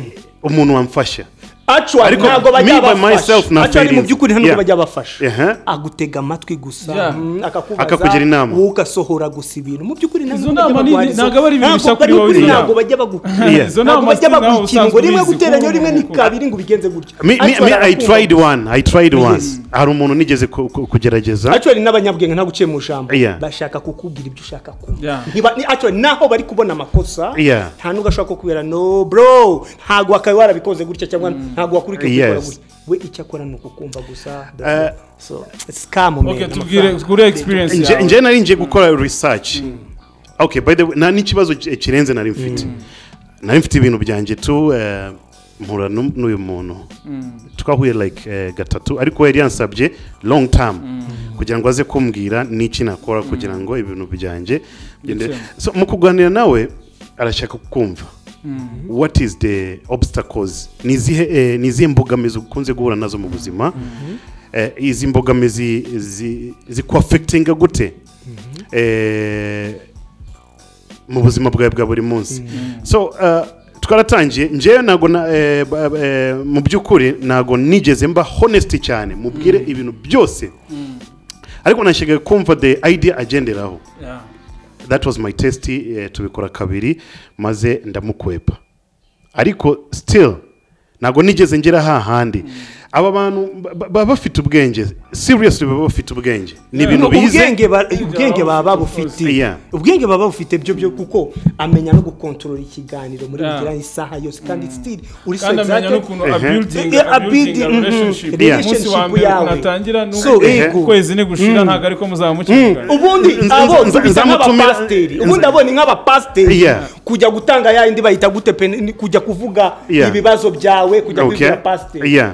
B: umuntu wamfasha
C: actually
B: Ariko
C: ntabwo
B: me
C: bajya
B: by
C: bafasha
B: myself na
C: actually mu
B: feelings.
C: by'ukuri ntabwo
B: Yeah.
C: bajya bafasha
B: Ehe.
C: agutega amatwi gusa
A: Yeah.
C: mm, akakubaza
B: Akakugira inama.
C: wowe ugasohora gusa ibintu mu by'ukuri ntabwo
A: Izo
C: bajya
A: nama ni-
C: bagwara izo-
A: ntabwo aba ari ibintu
C: ntabwo
A: bishya kuri
C: bari
A: wowe,
C: ukuri,
A: izo
C: ntabwo
A: nama.
C: bajya bagukira
B: Yeah.
A: Izo
C: ntabwo
A: nama
C: bajya
A: si nawe
C: bagukira ngo
A: usanzwe
C: rimwe
A: ubizi,
C: guteranya
A: kuko
C: rimwe
A: umuntu-
C: nikabiri ngo ubigenze gutya
B: Me- me-
C: Actually,
B: me- i
C: arakumva.
B: tried one i tried one
C: Yes.
B: hari umuntu nigeze ku- ku- kugerageza
C: actually n'abanyabwenge nta guciye mu ijambo
B: Yeah.
C: bashaka kukubwira ibyo ushaka kumva
A: Yeah.
C: Ntiba- ni- actually naho bari kubona amakosa
B: Yeah.
C: nta n'ubwo ashobora kukubwira no bro ntabwo wakabaye warabikoze gutya cyangwa ntabwo wakurikiye kubikora
B: Yes.
C: gutya we icyo akora ni ukukumva gusa
B: Eh,
C: so scam man,
A: okay tubwire
C: amafaranga.
A: kuri experience
B: Nje-
A: yawe
B: nje nari ngiye gukora research okay by the way nta n'ikibazo ki- kirenze nari mfite nari mfite ibintu byanjye tu eh, mpura n'u- n'uyu muntu twahuye like eh, gatatu ariko yari yansabye long term kugira ngo aze kumbwira n'iki nakora kugira ngo ibintu byanjye bigende-
A: Bikemwe.
B: so mu kuganira nawe arashaka kumva what is the obstacles ni izihe eh, ni izihe mbogamizi ukunze guhura nazo mu buzima eh, izi mbogamizi zi- zikuafectinga gute eh, mu buzima bwawe bwa buri munsi so uh, twaratangiye ngewe ntabwo na- eh, ba- eh, mu by'ukuri ntabwo nigeze mba honest cyane mubwire ibintu byose ariko nashyigaye kumva the idea agenderaho
A: Yeah.
B: that was my test eh, tubikora kabiri maze ndamukwepa ariko still ntabwo nigeze ngera hahandi aba bantu ba- ba- baba bafite ubwenge seriously baba bafite ubwenge ni
A: Yeah.
B: ibintu bize
C: ubwenge ba- ubwenge baba babufite
B: Yeah.
C: ubwenge baba babufite byo byo kuko amenya no gukontorora ikiganiro muri
A: Yeah.
C: bigiranye isaha yose kandi still uri so
A: kandi amenya
C: excited.
A: n'ukuntu
B: Ehe.
A: abuilding
C: Eh, eh,
A: abuilding
C: abuilding, mhm.
A: relationship
B: Yeah.
A: umunsi wa
C: Relationship
A: mbere
C: yawe.
A: ukuntu atangira
C: So,
A: n'ukwezi
C: ego.
A: ukwezi ni gushira ntabwo ariko muzaba mukigana
C: ubundi
B: Nza-
C: abo
B: nza-
C: bisa
B: nzamutumira-
C: nk'abapasiteri
B: nza-
C: ubundi abo ni nk'abapasiteri
B: Yeah.
C: kujya gutanga ya yindi bayita gute pe ni kujya kuvuga
B: Yeah.
C: ibibazo byawe kujya
B: Okay.
C: kubibwira pasiteri
B: Yeah.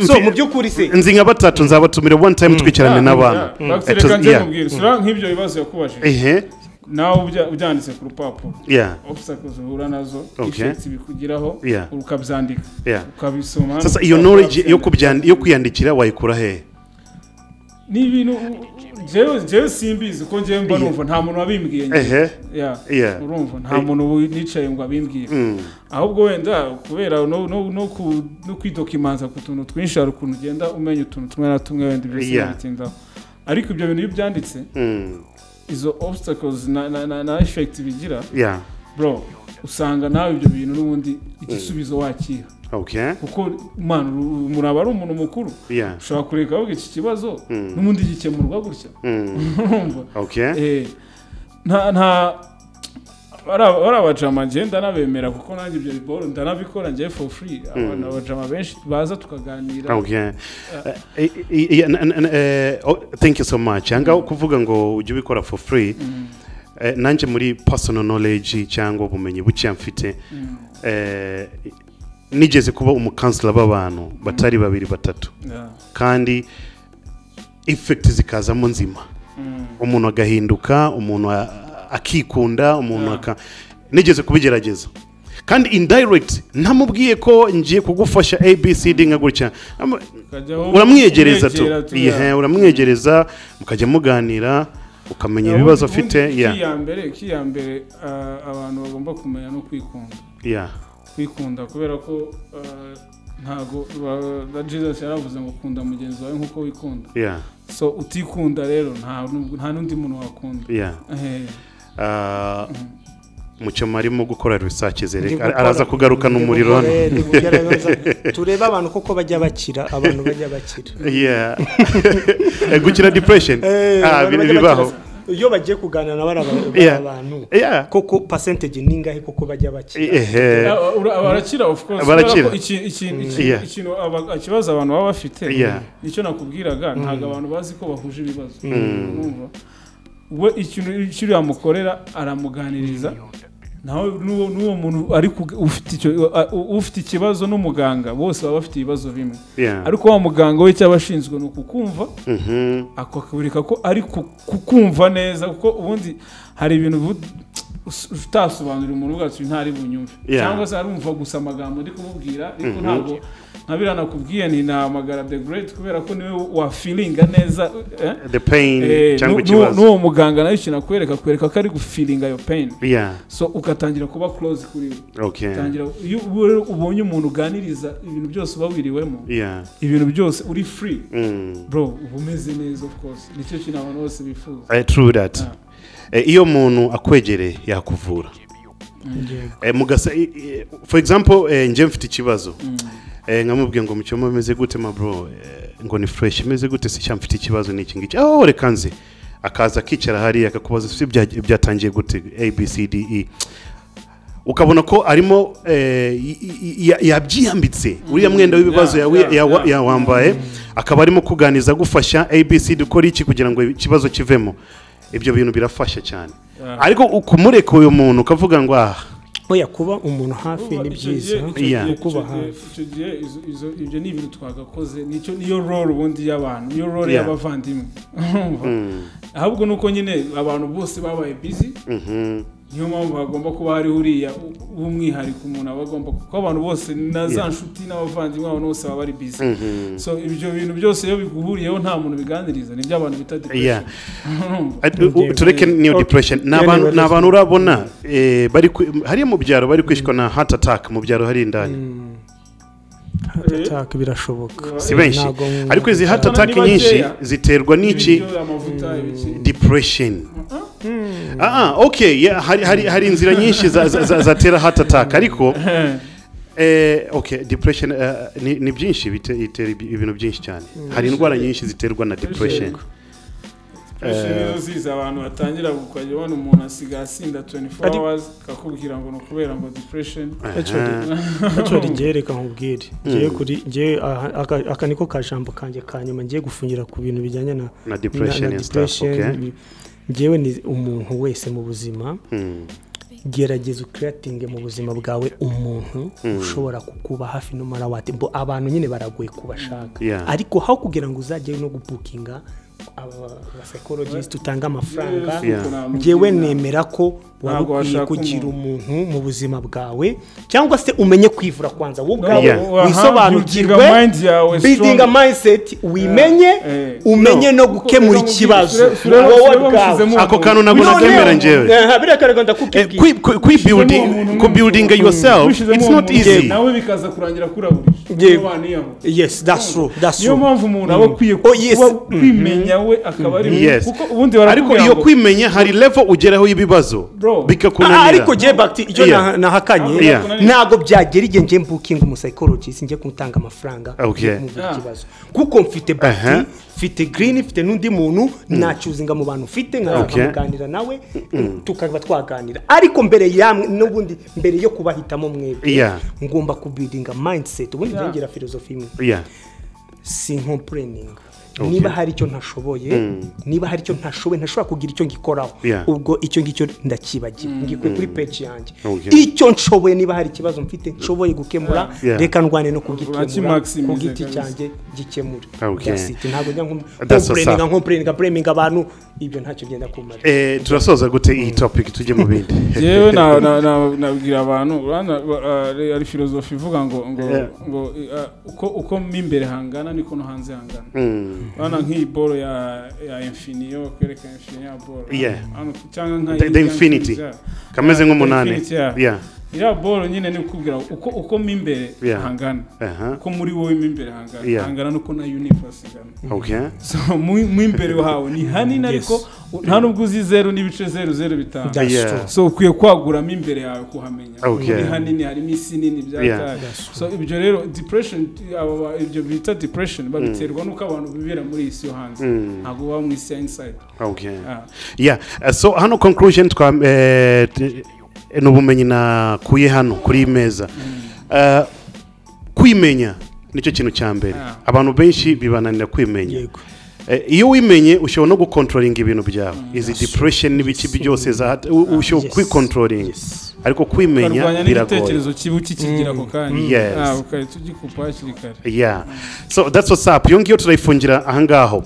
C: so mu by'ukuri se
B: nzi nka batatu nzabatumira one time twicarane n'abantu Eh,
A: reka
B: tuz-
A: njye
B: yeah.
A: mubwira usura nk'ibyo bibazo yakubajije
B: ehe
A: nawe ubya- ubyanditse ku rupapuro
B: yeah
A: obstacles uhura nazo
B: Okay.
A: effects bikugiraho
B: Yeah.
A: ukabyandika
B: Yeah.
A: ukabisoma
B: sasa iyo knowledge yo kubyan- yo kwiyandikira wayikura hehe
A: ni ibintu jewe jewe simbizi ko njyewe mba numva nta muntu wabimbwiye njye.
B: ehe
A: Yeah.
B: Yeah.
A: urumva nta muntu ubu nicaye ngo abimbwiye
B: Mm.
A: ahubwo wenda kubera no, no, no, ku, no kwidokimanza ku tuntu twinshi hari ukuntu ugenda umenya utuntu tumwe na tumwe wenda ibyo
B: Yeah.
A: bitindaho ariko ibyo bintu iyo ubyanditse
B: Mm.
A: izo obstacles na, na, na, na effect bigira
B: yeah
A: bro usanga nawe ibyo bintu n'ubundi igisubizo wakira
B: okay
A: kuko man uru- umuntu aba ari umuntu mukuru
B: yeah
A: ushobora kureka avuga iki kibazo
B: Mm.
A: n'ubundi gikemurwa gutya
B: Mm.
A: urumva
B: okay
A: Eh, nta nta bara- barabajama njye ndanabemera kuko nanjye ibyo biboro ndanabikora njye for free abantu abajama benshi baza tukaganira
B: okay Eh, eh, eh, na- na- na- eh, oh, thank you so much aha ngaho kuvuga ngo ujye ubikora for free Eh, nanjye muri personal knowledge cyangwa ubumenyi buke mfite eh, nigeze kuba umukansila b'abantu batari babiri batatu
A: Yeah.
B: kandi effect zikazamo nzima
A: Mm.
B: umuntu agahinduka umuntu a- akikunda umuntu
A: Yeah.
B: aka nigeze kubigerageza kandi indirect ntamubwiye ko ngiye kugufasha abcd nka gutya Namu-
A: Ukajyaho
B: uramwiyegereza tu
A: umwegera tu, yeah.
B: Ihe, uramwiyegereza mukajya muganira ukamenya ibibazo
A: Ubundi-
B: afite
A: ubundi
B: yeah,
A: ikiyambere ikiyambere ah, abantu bagomba kumenya no kwikunda
B: yeah.
A: kwikunda kubera ko ah, ntago ba- na jesus yaravuze ngo kunda mugenzi wawe nk'uko wikunda
B: yeah,
A: so utikunda rero nta nu- nta n'undi muntu wakunda
B: yeah.
A: Eh,
B: Ah, mucyo arimo gukora research
C: Ndi
B: zereka
C: gukora-
B: araza kugarukana
C: ndi
B: umuriro
C: gukora,
B: hano
C: eh, ndi kugerageza. turebe abantu koko bajya bakira abantu bajya bakira
B: Yeah. Eh, gukira depression
C: Eh,
B: Ah,
C: abantu
B: biri
C: bajya
B: bibaho
C: bakira. iyo bagiye kuganira na bariya ba-
B: Yeah.
C: bariya bantu
B: Yeah.
C: koko percentage ni ingahe koko bajya bakira
B: Ehe.
A: Ah, ura- barakira of course
B: Barakira.
A: kubera ko iki- iki- iki-
B: Yeah.
A: ikintu aba- ikibazo abantu baba bafite
B: Yeah.
A: nicyo nakubwiraga ntabwo abantu bazi ko bahuje ibibazo urumva we ikintu ikintu yamukorera aramuganiriza nawe n'uwo n'uwo muntu ari kug- ufite icyo uh, uh, ufite ikibazo n'umuganga bose baba bafite ibibazo bimwe
B: Yeah.
A: ariko wa muganga we cyaba ashinzwe ni ukukumva
B: Mhm.
A: akakureka ko ari ku- kukumva neza kuko ubundi hari ibintu bu- us- utasobanurira umuntu ubwacu ntari bunyumve
B: Yeah.
A: cyangwa se arumva gusa amagambo ndi kumubwira ariko ntabwo nkabira nakubwiye ni namagara the great kubera ko niwe wa feelinga neza eh?
B: the pain
A: Eh,
B: cyangwa
A: nu- nu-
B: ikibazo
A: n'uwo muganga nawe ikintu akwereka akwereka ko ari gufilinga iyo pain
B: yeah
A: so ugatangira kuba close kuri we
B: okay
A: utangira iyo ubu- ubonye umuntu uganiriza ibintu byose uba wiriwemo
B: yeah
A: ibintu byose uri free
B: mm.
A: bro uba umeze neza of course nicyo kintu abantu bose bifuza
B: Eh, true that
A: Ah.
B: Eh, iyo umuntu akwegereye yakuvura Eh, mugasa i- i- for example eh, njye mfite ikibazo Eh, nkamubwiye ngo mucyoma ameze gute ma bro Eh, ngo ni fresh ameze gute se cyangwa mfite ikibazo n'iki ngiki aho reka nze akaza akicara hariya akakubaza se bya- byatangiye gute a b c d e ukabona ko arimo eh, y- y- ya- yabyiyambitse uriya mwenda w'ibibazo
A: Yeah,
B: yawe-
A: yeah,
B: yawa-
A: yeah.
B: yawambaye akaba arimo kuganiriza agufasha abc dukora iki kugira ngo ikibazo kivemo ibyo bintu birafasha cyane
A: Yeah.
B: ariko kumureka uyu muntu ukavuga ngo aha
C: oya kuba umuntu hafi
A: Urumva
C: ni
A: icyo
C: byiza
A: gihe- icyo
B: Yeah.
A: gihe-
C: kuba
A: icyo gihe-
C: hafi
A: icyo gihe izo- izo- ibyo ni ibintu twagakoze nicyo niyo role ubundi y'abantu niyo role
B: Yeah.
A: y'abavandimwe Urumva? ahubwo nuko nyine abantu bose babaye busy
B: mhm,
A: niyo mpamvu hagomba kuba hariho uriya u- w'umwihariko umuntu aba agomba kuko abantu bose na za nshuti n'abavandimwe abantu bose baba bari busy
B: mhm.
A: so ibyo bintu byose iyo biguhuriyeho nta muntu biganiriza ni iby'abantu bita
B: Yeah.
A: depression Urumva?
B: Ati- u- u- tureke n'iyo
C: Okay.
B: depression ni
C: Yeah,
B: abantu
C: yeah,
B: ni abantu urabona eh, bari kwi- hariya mu byaro bari kwishwa na heart attack mu byaro hari indani
C: Heart attack birashoboka
B: si benshi
C: Ntago nkumva.
B: ariko izi heart
A: Cyane
B: attack
A: ni
B: nyinshi
A: bakeya.
B: ziterwa n'iki
A: Ibiryo, amavuta ibiki
B: depression ah ah, okay yeah, hari hari hari inzira nyinshi za- za- za- zatera heart attack ariko eh, okay depression eh, ni ni byinshi bite- itera ibi- ibintu byinshi cyane hari indwara nyinshi ziterwa na depression
A: Imashini ziza abantu batangira gukajya ubona umuntu asigaye asinda 24 hours akakubwira ngo ni ukubera ngo depression
B: Aha.
C: Actually, njyewe reka nkubwire njyewe kuri njyewe aha- aka- aka niko ka jambo kanjye ka nyuma ngiye gufungira ku bintu bijyanye na
B: na depression
C: na- na
B: and stuff
C: depression.
B: okay
C: njyewe ni umuntu wese mu buzima
B: Hmm.
C: gerageza ukiriyatinge mu buzima bwawe umuntu ushobora kukuba hafi n'umara wate mbo abantu nyine baragoye kubashaka
B: Yeah.
C: ariko aho kugira ngo uzajye no gupukinga abasayikorojisiti utanga amafaranga
B: Yeah.
C: ngewe nemera ko waba
A: Ntabwo
C: ukwiye
A: washaka
C: kugira
A: umuntu.
C: umuntu mu buzima bwawe cyangwa se umenye kwivura kwanza wowe ubwawe
B: Yeah.
C: wisobanukirwe
A: Building a mind yawe
C: bidinga
A: strong.
C: mayiseti wimenye
A: Eh.
C: umenye no gukemura
A: Kuko
C: ikibazo
A: sure- sure-
C: wowe
A: sure
C: bwawe
A: bamushyizemo
B: ako kantu ntabwo
C: Noneho,
B: nabyemera njyewe
C: eh, birakaraga ndakubwira
B: kwibuilding kubuildinga yourself
A: Wishyizemo
B: it's
A: uwo
B: not
A: muntu,
B: easy
A: nawe bikaza kurangira kurabuje
C: Yewe.
A: Niyo waniyahura.
C: yes that's true that's
A: niyo
C: true
A: mpamvu umuntu aba akwiye
C: Oh, yes.
A: kuba kwimenya we akaba ari we.
B: yes
A: kuko ubundi
B: ariko
A: barakubwira
B: iyo
A: ngo
B: kwimenya hari level ugeraho y'ibibazo
A: Bro.
C: Ah,
B: bikakunanira
C: ariko ngewe bagiti icyo
B: Yeah.
C: nah- nahakanye
B: Yeah.
C: ntabwo byagera igihe ngewe mbukinga umusayikorojisi njye kumutanga amafaranga
B: Okay.
C: njye kumubwira
A: Ah.
C: ikibazo kuko mfite
B: Aha.
C: bagiti mfite girini mfite n'undi muntu nacyuzinga mu bantu mfite
B: Okay.
C: nkaganira nawe tukaba twaganira ariko mbere yamwe n'ubundi mbere yo kubahitamo mwebwe
B: Yeah.
C: ngomba kubidinga mindset ubundi
A: Yeah.
C: byongera filozofi imwe
B: Yeah.
C: si nkompureninga
B: Okay.
C: niba hari icyo ntashoboye niba hari icyo ntashoboye ntashobora kugira icyo ngikoraho
B: Yeah.
C: ubwo icyo ngicyo ndakibagira ngikuye kuri peji yanjye
B: Okay.
C: icyo nshoboye niba hari ikibazo mfite nshoboye gukemura
B: Yeah.
C: reka ndwane no
A: Uraki
C: kugikemura
A: maximize
C: ku giti
A: kabisa.
C: cyanjye gikemure
B: Okay.
C: That's it. ntabwo njya
B: That's so
C: nkompureninga
B: sad.
C: nkompureninga bureminga abantu ibyo ntacyo byenda kumara
B: Eh, turasoza gute iyi topic tujye mu bindi
A: yewe na- na- na- nabwira abantu urabona, ba- ari- ari filozofi ivuga ngo ngo
B: Yeah.
A: ngo eh, uko uko mo imbere hangana niko no hanze hangana
B: Mm.
A: urabona nk'iyi boro ya ya infiniyo kwereka infiniyo ya boro
B: Yeah.
A: Hano, cyangwa nka
B: The- the
A: ya-
B: infinity.
A: ya-
B: kameze nk'umunani
A: Infinity, yeah.
B: Yeah.
A: iriya boro nyine ni ukubwira ngo uko uko mo imbere
B: Yeah.
A: hangana
B: Aha.
A: uko muri wowe mo imbere hangana
B: Yeah.
A: hangana nuko na universe ingana
B: Okay.
A: so mu mu imbere hawe ni hanini ariko nta nubwo uzi zeru n'ibice zeru zeru bitanu
C: That's
B: Yeah.
C: true.
A: so ukwiye kwaguramo imbere yawe kuhamenya
B: Okay.
A: ni hanini harimo isi nini bya
B: Yeah.
A: byayo so ibyo rero depression aba ba- ibyo bita depression babiterwa n'uko abantu bibera muri iyi si yo hanze ntabwo baba mu isi ya inside
B: Okay.
A: Ah.
B: Yeah. Uh, so hano conclusion twa eh, t- n'ubumenyi nakuye hano kuri iyi meza Uh, kwimenya nicyo kintu cya mbere
A: Ah.
B: abantu benshi bibananira kwimenya
C: yego
B: Eh, iyo wimenye ushobora no gukontrolinga ibintu byawe izi depression n'ibice byose za hat- u- ushobora
C: Yes.
B: kwikontrolinga
C: Yes.
B: ariko kwimenya
A: ukarwanya
B: biragoye
A: n'igitekerezo kibi ukikigira ako kanya
B: Yes.
A: Ah, ukahita ugikupa hakiri kare
B: yeah so that's what's up iyo ngiyo turayifungira ahangaho